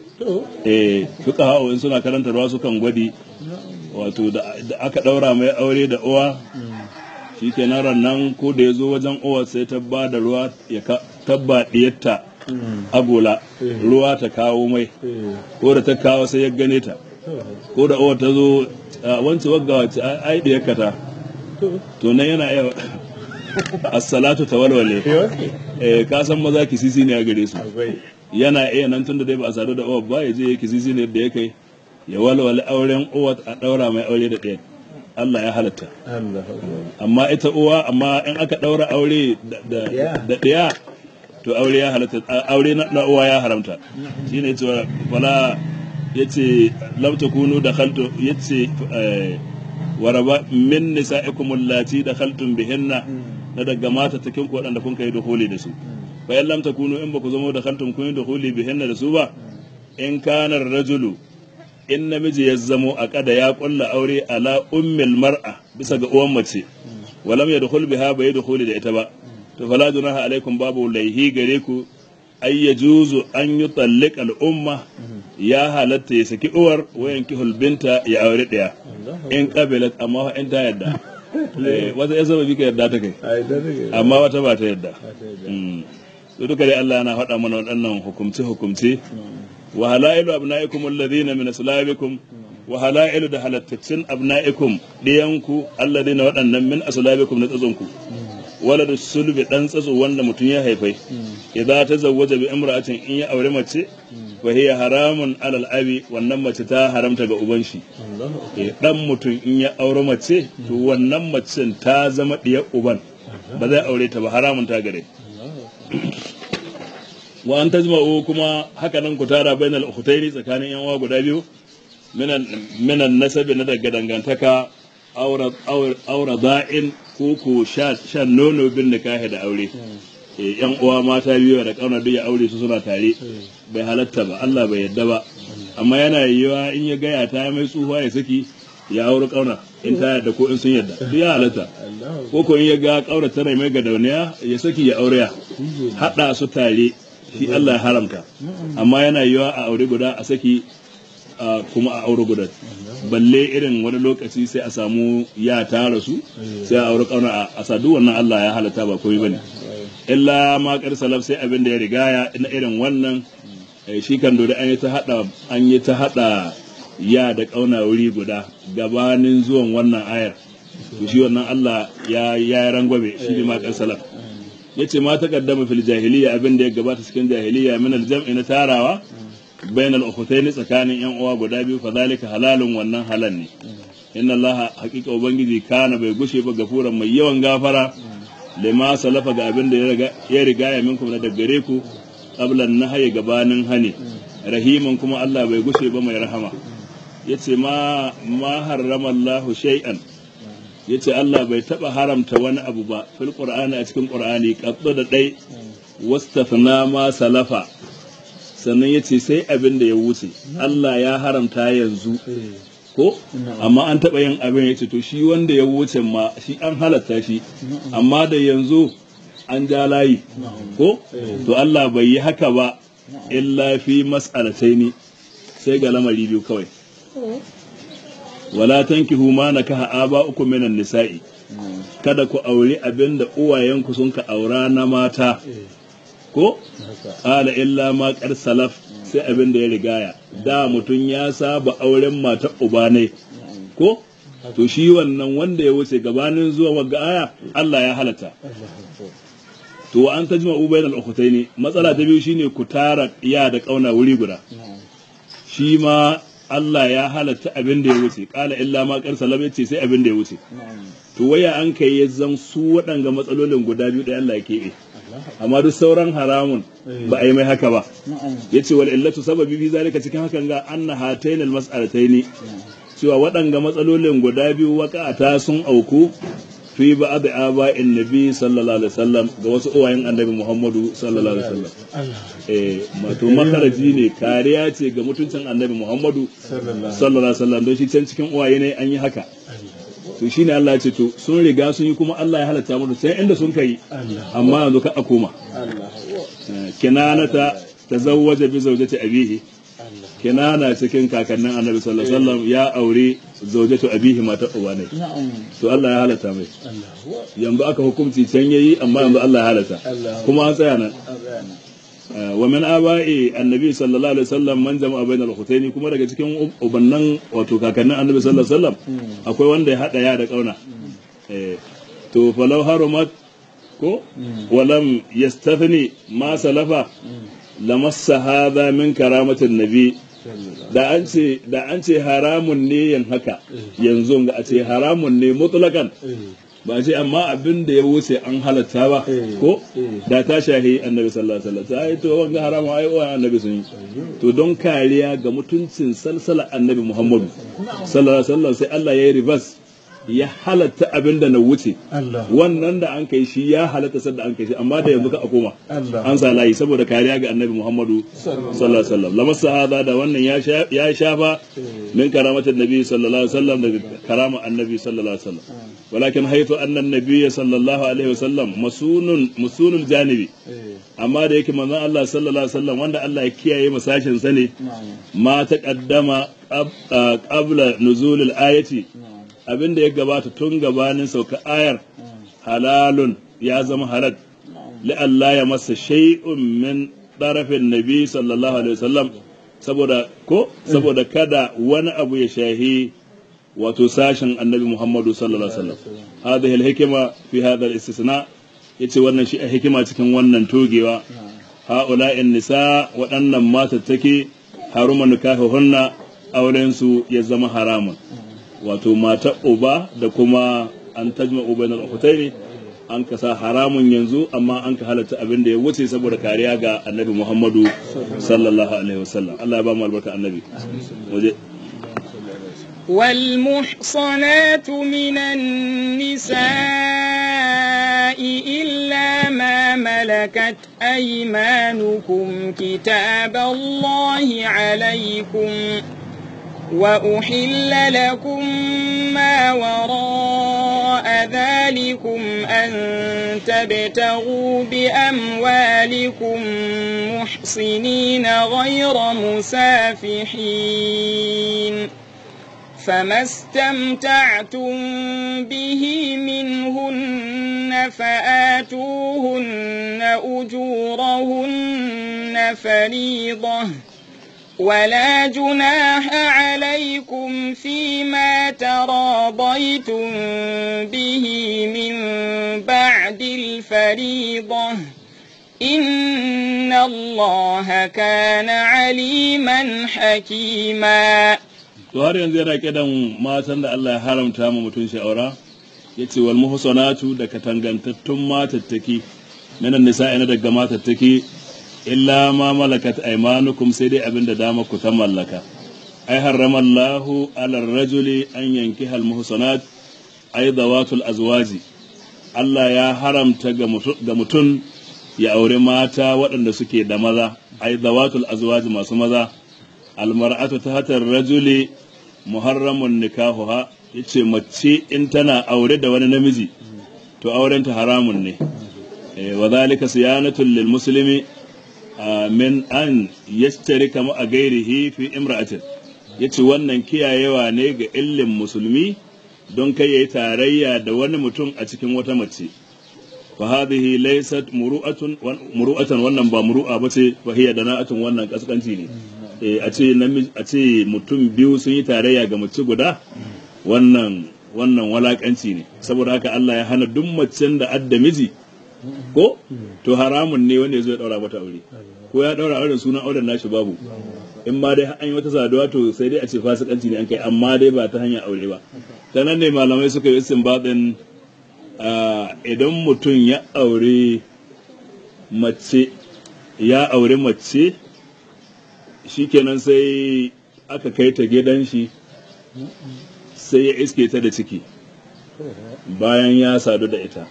eh duka hawa in suna karantarwa sukan gwadi wato da da aka ɗaura mai aure da uwa shi ke nan ko da ya zo wajen uwa sai ta ba da ruwa ya ka- tabba ɗiyarta agola ruwa ta kawo mai ko da ta kawo sai ya gane ta ko da uwa ta zo a wance wagga wace ai ɗiyarka ta to nan yana iya assalatu ta walwale eh ka san maza kisisi ne a gare su yana iya nan tun da dai ba a sadu da uwa ba ya je ya kisisi ne da ya kai ya walwale auren uwa a ɗaura mai aure da ɗaya Allah ya halatta amma ita uwa amma in aka ɗaura aure da- da Yeah. da ɗaya to aure ya halatta a- aure na na uwa ya haramta shine cewa wala yace lam takunu dakhaltu yace eh, waraba min nisa'ikum allati dakhaltum bihinna na daga mata takin ku waɗanda kun kai duhuli da su fa in lam takunu in ba ku zama dakhaltum kun yi duhuli bihinna da su ba in kana rajulu in namiji ya zamo a kada ya kulla aure ala ummil mar'a bisa ga uwan mace walam ya dukhul biha bai dukhuli da ita ba to fala junaha alaikum babu laihi gare ku ay yajuzu an yutalliq al umma ya halatta ya saki uwar wayan kihul binta ya aure daya in qabilat amma fa in ta yadda Eh, wata ya zama bika yadda ta kai amma wata ba ta yadda Mm. to duka dai Allah yana faɗa mana waɗannan hukumce hukumce wa halailu abna'ikum alladhina min aslabikum wa halailu da halattacin abna'ikum diyanku alladhina waɗannan min aslabikum na tsatsunku wala da sulbi dan tsatso wanda mutum ya haifai idza tazawwaja bi imra'atin in ya aure mace fa hiya haramun alal abi wannan mace ta haramta ga uban shi eh dan mutum in ya aure mace to wannan macen ta zama diyar uban ba zai aure ta ba haramun ta gare wa an tajma'u kuma haka nan ku tara bainal ukhtaini tsakanin yan uwa guda biyu minan minan nasabi na daga dangantaka aura aura aura da'in ko ko sha shan nono bin nikahi da aure eh yan uwa mata biyu da kauna duk ya aure su suna tare bai halatta ba Allah bai yadda ba amma yana yiwa in ya gaya ta mai tsufa ya saki ya aure kauna in ta yadda ko in sun yadda duk ya halatta ko ko in ya ga kaura tana mai gadauniya ya saki ya aure ya hada su tare shi Allah ya haramta amma yana yiwa a aure guda a saki a kuma a aure guda balle irin wani lokaci sai a samu ya tara su sai a aure kauna a sadu wannan Allah ya halatta ba komai bane illa ma kar salaf sai abin da ya rigaya na irin wannan eh, shi kan dole an yi ta hada an yi ta hada ya da kauna wuri guda gabanin zuwan wannan ayar to shi wannan Allah ya ya rangwabe shi ne ma kar salaf yace ma ta kaddama fil jahiliya abin da ya gabata cikin jahiliya min al jam'i na tarawa bainal ukhtayn tsakanin yan uwa guda biyu fa zalika halalun wannan halal ne inna allaha haqiqa ubangiji kana bai gushe ba gafuran mai yawan gafara lima salafa ga abin da ya riga ya riga ya minkum na daggare ku qabla nahyi gabanin hani rahiman kuma Allah bai gushe ba mai rahama yace ma ma harrama Allahu shay'an yace Allah bai taba haramta wani abu ba fil qur'ani a cikin qur'ani qadda da dai wastafna ma salafa sannan yace sai abin da ya wuce Allah ya haramta yanzu ko amma an taba yin abin yace to shi wanda ya wuce ma shi an halatta shi amma da yanzu an ja layi ko to Allah bai yi haka ba illa fi mas'alataini sai ga lamari biyu kawai wala tankihu ma nakaha aba'ukum minan nisa'i kada ku auri abinda uwayenku sun ka aura na mata ko qala illa ma qad salaf sai abinda ya rigaya da mutum ya saba auren mata uba ne ko to shi wannan wanda ya wuce gabanin zuwa wagga aya Allah ya halata to wa an tajma ubayn al-ukhtaini matsala ta biyu shine ku tara iya da kauna wuri guda shi ma Allah ya halatta abin da ya wuce kala illa ma kar salam yace sai abin da ya wuce to waya an kai ya zan su waɗanga matsalolin guda biyu da Allah ya keɓe amma duk sauran haramun ba a yi mai haka ba yace wal illatu sababi fi zalika cikin hakan ga anna hatayn al mas'alataini cewa waɗanga matsalolin guda biyu waƙata sun auku fi ba da aba'in nabi sallallahu alaihi wasallam ga wasu uwayen annabi Muhammadu sallallahu alaihi wasallam eh mato makaraji ne kariya ce ga mutuncin annabi Muhammadu sallallahu alaihi wasallam don shi can cikin uwaye ne an yi haka to shine Allah ya ce to sun riga sun yi kuma Allah ya halatta mu sai inda sun kai amma yanzu ka a koma kinanata tazawwaja bi zawjati abihi kinana cikin kakannin annabi sallallahu alaihi wasallam ya aure zaujatu abihi mata uba ne to Allah ya halatta mai yanzu aka hukunci can yayi amma yanzu Allah ya halatta kuma an tsaya nan wa min aba'i annabi sallallahu alaihi wasallam man jama'a bainal khutaini kuma daga cikin ubannan wato kakannin annabi sallallahu alaihi wasallam akwai wanda ya hada ya da kauna eh to falau harumat ko walam yastathni ma salafa lamassa hadha min karamatin nabi da an ce da an ce haramun ne yan haka yanzu ga a ce haramun ne mutlakan ba ce amma abin da ya wuce an halatta ba ko da ta shahi annabi sallallahu alaihi wasallam sai to wanga haramun ai wa annabi sun yi to don kariya ga mutuncin salsala annabi muhammadu sallallahu alaihi wasallam sai Allah ya yi reverse ya halatta abin da na wuce wannan da an kai shi ya halatta sadda an kai shi amma da yanzu ka a koma an sa layi saboda kariya ga annabi muhammadu sallallahu alaihi wasallam lamar sahaba da wannan ya shafa min karamatin nabi sallallahu alaihi wasallam daga karama annabi sallallahu alaihi wasallam walakin haitu annan nabi sallallahu alaihi wasallam masunun masunul janibi amma da yake manzon Allah sallallahu alaihi wasallam wanda Allah ya kiyaye masashin sa ne ma taqaddama qabla nuzulil ayati abin da ya gabata tun gabanin sauka ayar halalun ya zama halal la'alla ya masa shay'un min ɗarafin nabi sallallahu alaihi wasallam saboda ko saboda kada wani abu ya shahi wato sashen annabi muhammadu sallallahu alaihi wasallam hadhihi al-hikma fi hadha al-istisna yace wannan shi a hikima cikin wannan togewa ha'ula'in nisa waɗannan matattake haruma nikahuhunna auren su ya zama haramun wato mata uba da kuma an tajma uba na ne an kasa haramun yanzu amma an ka halatta abin da ya wuce saboda kariya ga annabi muhammadu sallallahu alaihi wasallam Allah ya ba mu albarka annabi waje والمحصنات من النساء إلا ما ملكت أيمانكم كتاب الله عليكم وأحل لكم ما وراء ذلكم أن تبتغوا بأموالكم محصنين غير مسافحين فما استمتعتم به منهن فآتوهن أجورهن فريضةً ولا جناح عليكم فيما تراضيتم به من بعد الفريضة إن الله كان عليما حكيما to har yanzu yana kidan matan da Allah ya haramta mu mutun sha'aura yace wal muhsanatu da katangantattun matattaki minan nisa'i na daga matattaki illa ma malakat aymanukum sai dai abin da dama ku ta mallaka ai harrama Allahu ala rajuli an yanki hal muhsanat ai dawatul azwaji Allah ya haramta ga mutum ya aure mata waɗanda suke da maza ai dawatul azwaji masu maza almar'atu ta hatar rajuli muharramun nikahuha yace mace in tana aure da wani namiji to aurenta haramun ne Eh, wa zalika siyanatun lil muslimi ah, min an yashtarika ma gairihi fi imra'atin yace wannan kiyayewa ne ga illin musulmi don kai yayi tarayya da wani mutum a cikin wata mace fa hadhihi laysat muru'atun wan- muru'atan wannan ba muru'a bace fa hiya dana'atun wannan kaskanci ne eh a ce namiji a ce mutum biyu sun yi tarayya ga mace guda wannan wannan walakanci ne saboda haka Allah ya hana duk macen da adda miji ko to haramun ne wanda ya zo ya daura mata aure ko ya daura auren sunan auren nashi babu in ma dai an yi wata saduwa to sai dai a ce fasikanci ne an kai amma dai ba ta hanyar aure ba ta nan ne malamai suka yi istinbatin ah, idan mutum ya aure mace ya aure mace shikenan sai aka kai ta gidan shi sai ya iske ta da ciki bayan ya sadu da ita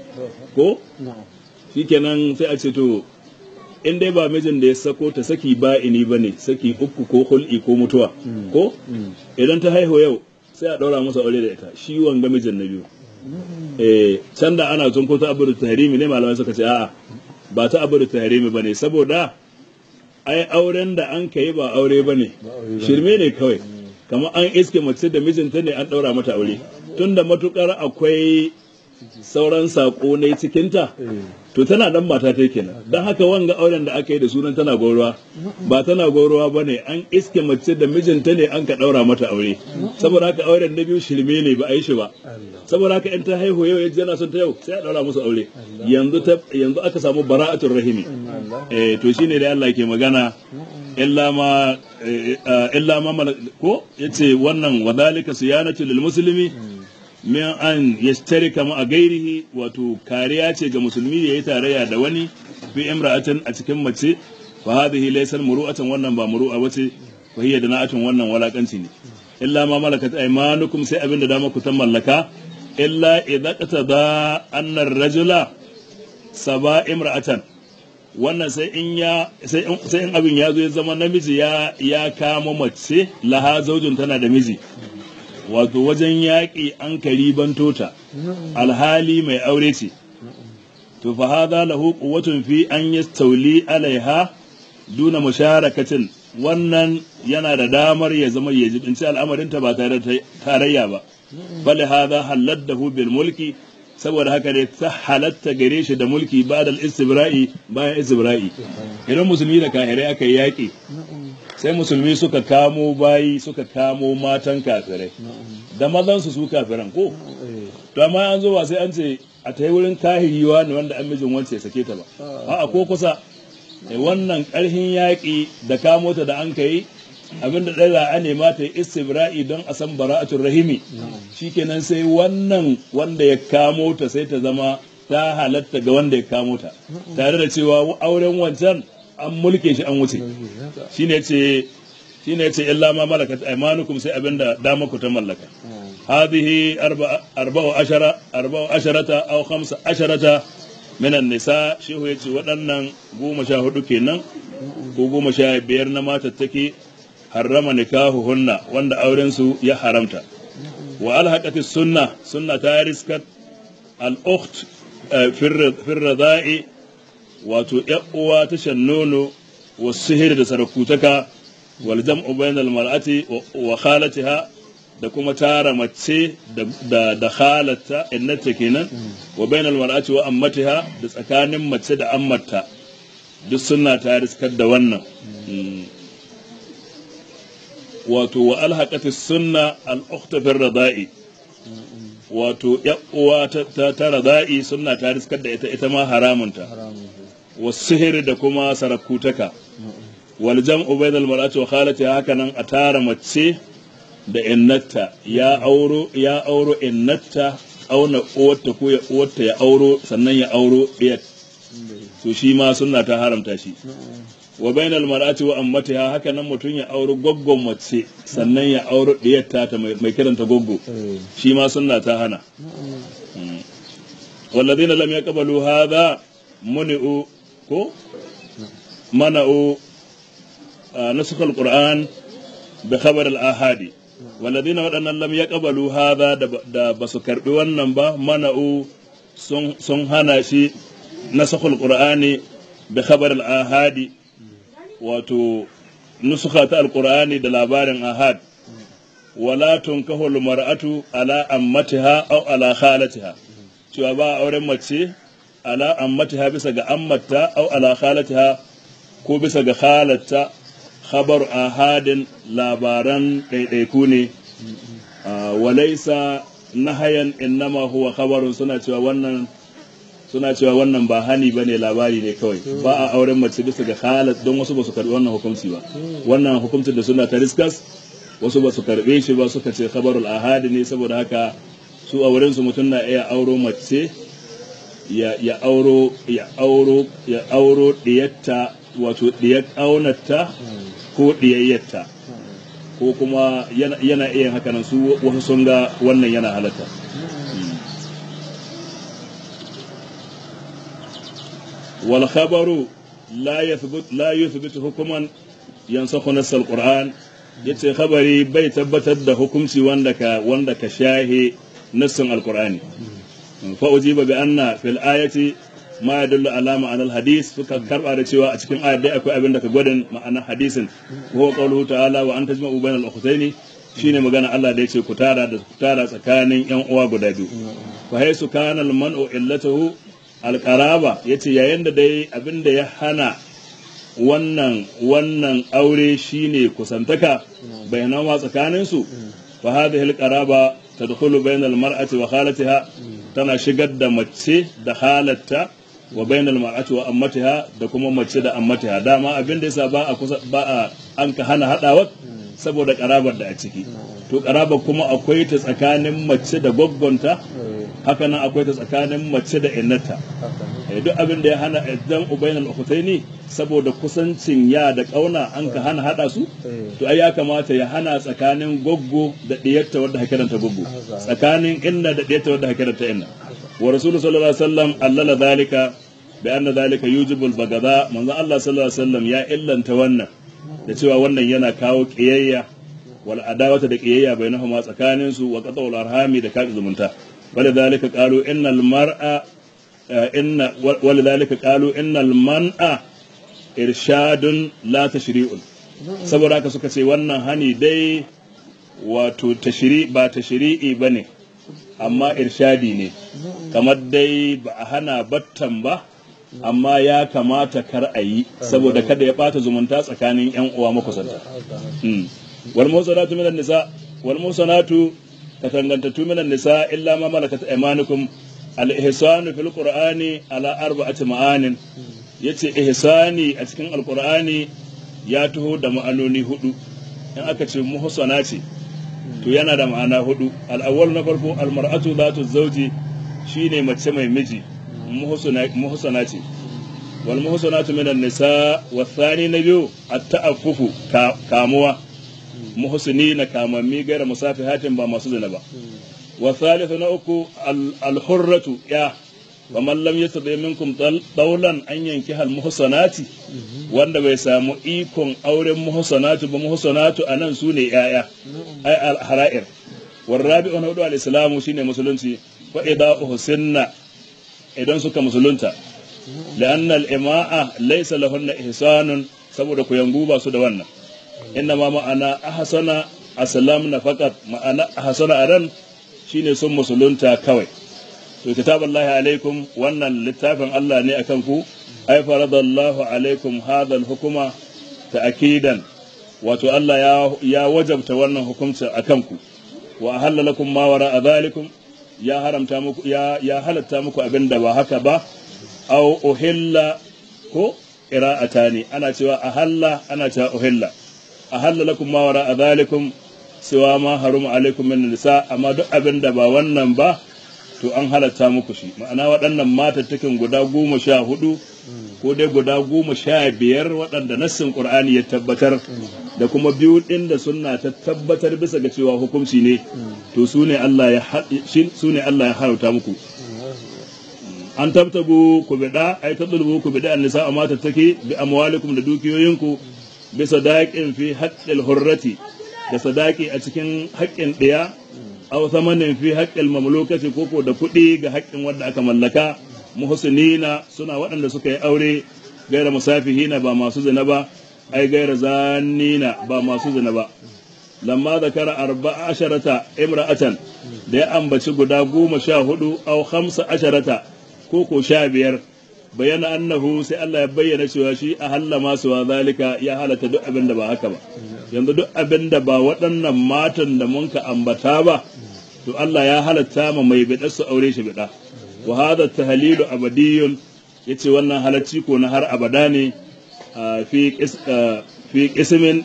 ko shikenan sai a ce to in dai ba mijin da ya sako ta saki ba ini ba ne saki uku ko hul'i ko mutuwa ko idan ta haihu yau sai a ɗaura masa aure da ita shi wanga mijin na biyu eh can da ana tun ko ta abu da tahrimi ne malamai suka ce a'a ba ta abu da tahrimi ba ne saboda ai auren da an kai ba aure ba ne shirme ne kawai kamar an iske mace da mijinta ne an ɗaura mata aure tunda matukar akwai sauran saƙo ne cikinta to tana dan mata ta kenan don haka wanga auren da aka yi da sunan tana gauruwa ba tana gauruwa ba ne an iske mace da mijinta ne an ka ɗaura mata aure saboda haka auren na biyu shirme ne ba a yi shi ba saboda haka in ta haihu yau yaji yana son ta yau sai a ɗaura musu aure yanzu ta yanzu aka samu bara'atul rahimi eh to shine da Allah ke magana illa ma eh, eh, illa ma mala- ko yace wannan wadhalika siyanatu lil muslimi min an yashtarika ma a gairihi wato kariya ce ga musulmi ya yi tarayya da wani fi imra'atin a cikin mace fa hadhihi laysa muru'atan wannan ba muru'a bace fa hiya dana'atun wannan walakanci ne illa ma malakat aymanukum sai abinda dama ku ta mallaka illa idza qatada anna ar-rajula saba imra'atan wannan sai in ya sai in, sai in abin ya zo ya zama namiji ya ya kama mace laha zaujin tana da miji wato wajen yaƙi an kari bantota alhali mai aure ce to fa hadha lahu quwwatun fi an yastawli alaiha duna musharakatin wannan yana da damar ya zama ya jibinci al'amarinta ba tare da tarayya ba bal hadha haladdahu bil mulki saboda haka ne ta halatta gare shi da mulki ba da istibra'i bayan istibra'i idan musulmi da kahirai aka yi yaƙi sai musulmi suka kamo bayi suka kamo matan kafirai da mazansu su kafiran ko to amma an zo ba sai an ce a ta yi wurin kahiriwa ne wanda an mijin wance ya sake ta ba a'a ko kusa eh, wannan ƙarhin yaƙi da kamo ta da an kai abinda ɗaya za a nema ta yi istibra'i don a san bara'atul rahimi shikenan sai wannan wanda ya kamo ta sai ta zama ta halatta ga wanda ya kamo ta tare da cewa auren wancan an mulke shi an wuce shine ce shine yace illa ma malakat aymanukum sai abinda dama ku ta mallaka hadhihi arba'a arba'u ashara arba'u asharata aw khamsa asharata minan nisa shehu yace waɗannan goma sha hudu kenan ko goma sha biyar na matattaki harrama nikahuhunna wanda auren su ya haramta wa alhaqati sunna sunna ta riskat al ukht fi radai wato ‘yan uwa ta shan nono wa sihiri da sarakutaka wal jam'u bainal mar'ati wa khalatiha da kuma tara mace da da khalata innata kenan wa bainal mar'ati wa ammatiha da tsakanin mace da ammata duk suna ta riskar da wannan wato wa alhaqati sunna al ukhta fi radai wato ‘yan uwa ta ta radai sunna ta riskar da ita ita ma haramunta wasihir da kuma sarakutaka wal jam'u bainal mar'ati wa khalati haka nan a tara mace da innatta ya auro ya auro innatta auna uwarta ko ya uwarta ya auro sannan ya auro diyat to shi ma sunna ta haramta shi wa bainal mar'ati wa ammatiha haka nan mutum ya auro goggon mace sannan ya auro diyatta ta mai kiranta goggo shi ma sunna ta hana والذين لم يقبلوا هذا منعوا ko mana'u نسخ القرآن بخبر الآحادي والذين waɗannan lam yaqbalu hadha da basu karbi wannan ba mana'u sun hana shi nasakhul qur'ani bi khabar al-ahadi wato nusuka ta alqur'ani da labarin ahad wala tunkahu al-mar'atu ala ammatiha aw ala khalatiha cewa ba auren mace ala ammatiha bisa ga ammata aw ala khalatiha ko bisa ga khalatta khabar ahadin labaran ɗaiɗaiku ne walaisa nahayan innama huwa khabarun suna cewa wannan suna cewa wannan ba hani bane labari ne kawai ba a auren mace bisa ga halat don wasu ba su karbi wannan hukunci ba wannan hukuncin da suna ta riskas wasu ba su karbe shi ba suka ce khabarul ahadi ne saboda haka su a wurin su mutum na iya auro mace ya ya auro ya auro ya auro diyatta wato diyar aunata ko diyayyarta ko kuma yana yana iya haka nan su wasu sun ga wannan yana halatta wal khabaru la yathbut la yuthbit hukuman yansakhu nass al qur'an yace khabari bai tabbatar da hukunci wanda ka wanda ka shahe nassin al qur'ani fa ujiba bi anna fil ayati ma yadullu ala ma'anar hadis suka karba da cewa a cikin ayat dai akwai abin da ka gwadin ma'anar hadisin ko qawluhu ta'ala wa an tajma'u bainal ukhtaini shine magana Allah da yace ku tara da ku tara tsakanin yan uwa guda biyu fa haysu kana al man'u illatuhu al qaraba yace yayin da dai abin da ya hana wannan wannan aure shine kusantaka bainama tsakanin su fa hadhihi al qaraba tadkhulu bainal mar'ati wa khalatiha tana shigar da mace da halatta wa bainal mar'ati wa ammatiha da kuma mace da ammatiha dama abin da yasa ba a kusa ba a an ka hana hadawa saboda karabar da a ciki to karabar kuma akwai ta tsakanin mace da goggonta haka nan akwai ta tsakanin mace da innata duk abin da ya hana idan ubainal ukhtaini saboda kusancin ya da kauna an ka hana hada su to ai ya kamata ya hana tsakanin goggo da diyarta wadda hakiranta goggo tsakanin inna da diyarta wadda hakiranta inna wa rasulullahi sallallahu alaihi wasallam allala zalika bi anna zalika yujibu al-bagada manzo Allah sallallahu alaihi wasallam ya illanta wannan da cewa wannan yana kawo kiyayya wal adawata da kiyayya bainahuma tsakanin su wa qat'ul arhami da kaɗi zumunta ولذلك قالوا إن المرأة إن ولذلك قالوا إن المنع إرشاد لا تشريع saboda haka suka ce wannan hani dai wato tashiri ba tashiri'i ba ne amma irshadi ne kamar dai ba a hana battan ba amma ya kamata kar a yi saboda kada ya bata zumunta tsakanin yan uwa makusanta wal musanatu minan nisa wal musanatu katangantattu minan nisa illa ma malakat aymanukum al ihsanu fil qur'ani ala arba'ati ma'anin yace ihsani a cikin alqur'ani ya taho da ma'anoni hudu in aka ce muhsana ce to yana da ma'ana hudu al-awwal na farko al-mar'atu zatu zawji shine mace mai miji muhsana ce wal muhsanatu minan nisa wa thani na biyu at-ta'affufu kamuwa muhsini na kamammi gaira musafihatin ba masu zina ba wa thalithu na uku al-hurratu ya wa man lam yastati minkum dawlan an yanki hal muhsanati wanda bai samu ikon auren muhsanatu ba muhsanatu anan sune yaya ai al-hara'ir war rabi'u na hudu al-islamu shine musulunci fa idza uhsinna idan suka musulunta la'anna al-ima'a laysa lahunna ihsanun saboda ku yangu ba su da wannan inna ma ma'ana ahsana aslamna faqat ma'ana ahsana aran shine sun musulunta kawai to kitaballahi alaikum wannan littafin Allah ne akan ku ay faradallahu alaikum hadha al-hukuma ta'kidan wato Allah ya ya wajabta wannan hukunci akan ku wa ahalla lakum ma wara dhalikum ya haramta muku ya ya halatta muku abinda ba haka ba aw uhilla ko qira'atani ana cewa ahalla ana cewa uhilla ahalla lakum ma wara dhalikum siwa ma haruma alaikum min nisa amma duk abinda ba wannan ba to an halatta muku shi ma'ana waɗannan matattakin guda goma sha hudu ko dai guda goma sha biyar waɗanda nassin ƙur'ani ya tabbatar da kuma biyu ɗin da sunna ta tabbatar bisa ga cewa hukunci ne to su ne Allah ya su ne Allah ya harauta muku an tabtabu ku bida ai tadlubu ku bida annisa amma tattaki bi amwalikum da dukiyoyinku bi sadaqin fi haqqil hurrati da sadaki a cikin haƙƙin ɗaya aw thamanin fi haqqil mamlukati koko da kuɗi ga haƙƙin wanda aka mallaka muhsinina suna waɗanda suka yi aure gaira musafihina ba masu zina ba ai gaira zanina ba masu zina ba lamma zakara arba'a asharata imra'atan da ya ambaci guda goma sha hudu au hamsa asharata ko ko sha biyar bayyana annahu sai Allah ya bayyana cewa shi a halla masu wa zalika ya halatta duk abin da ba haka ba yanzu duk abin da ba waɗannan matan da mun ka ambata ba to Allah ya halatta ma mai bida su aure shi bida wa hadha tahlilu abadiyun yace wannan halacci ko na har abada ne fi fi qismin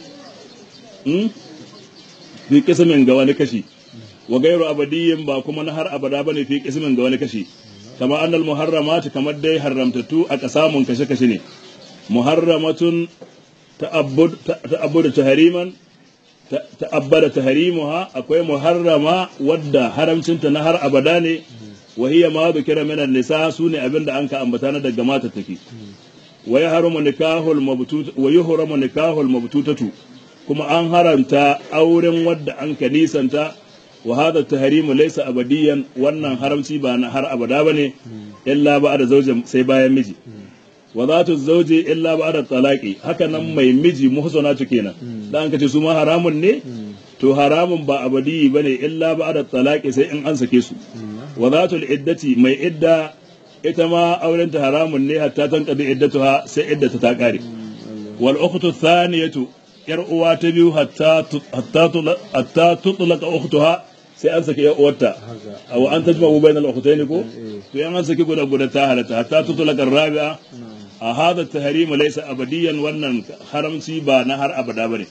fi qismin ga wani kashi wa gairu abadiyyin ba kuma na har abada bane fi qismin ga wani kashi kama annal muharramat kamar dai haramtatu a kasamun kashe kashe ne muharramatun ta'abbud ta'abbud tahriman ta'abbada tahrimuha akwai muharrama wadda haramcinta na har abada ne wa hiya ma dhukira min an-nisa sune abinda an ka ambata na daga mata take wa yahrumu nikahul mabtut wa yuhramu nikahul mabtutatu kuma an haramta auren wadda an ka nisanta wa hada tahrimu laysa abadiyan wannan haramci ba na har abada bane illa ba da zaujin sai bayan miji wa zatu zauji illa ba da talaqi haka nan mai miji muhsanatu kenan dan kace su ma haramun ne to haramun ba abadi bane illa ba da talaqi sai in an sake su wa zatu iddati mai idda ita ma aurenta haramun ne hatta tanqadi iddatuha sai iddata ta kare wal ukhtu thaniyatu yar uwa ta biyu hatta hatta tutlaqa ukhtuha sai an saki yan uwarta aw an tajma u bainal ukhtayn ko to yan an saki guda guda ta halatta hatta tutlaqa rabi'a a hada tahrim laysa abadiyan wannan haramci ba na har abada bane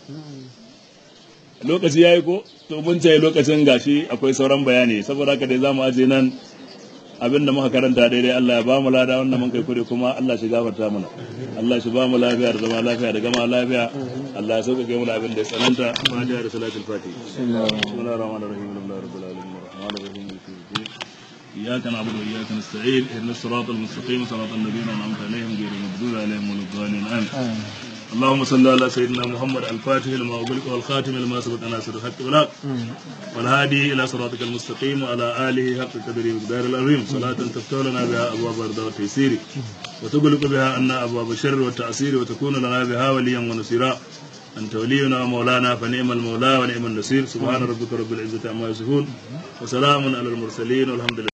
lokaci yayi ko to mun ce lokacin gashi akwai sauran bayani saboda haka dai zamu aje nan abinda muka karanta daidai Allah ya ba mu lada wannan mun kai kure kuma Allah shi gafarta mana Allah shi ba mu lafiya da zama lafiya da gama lafiya Allah ya sauka mu abin da ya tsananta fatiha da salatul fatiha bismillahir rahmanir rahim alhamdulillahi rabbil alamin arrahmanir rahim إياك نعبد وإياك نستعين اهدنا الصراط المستقيم صراط الذين أنعمت عليهم غير المغضوب عليهم ولا الضالين آمين اللهم صل على سيدنا محمد الفاتح لما أغلق والخاتم لما سبق ناصر الحق والحق والهادي إلى صراطك المستقيم وعلى آله حق قدره ومقدار العظيم صلاة تفتح لنا بها أبواب الرضا والتيسير وتغلق بها عنا أبواب الشر والتعسير وتكون لنا بها وليا ونصيرا أنت ولينا ومولانا فنعم المولى ونعم النصير سبحان ربك رب العزة عما يصفون وسلام على المرسلين والحمد لله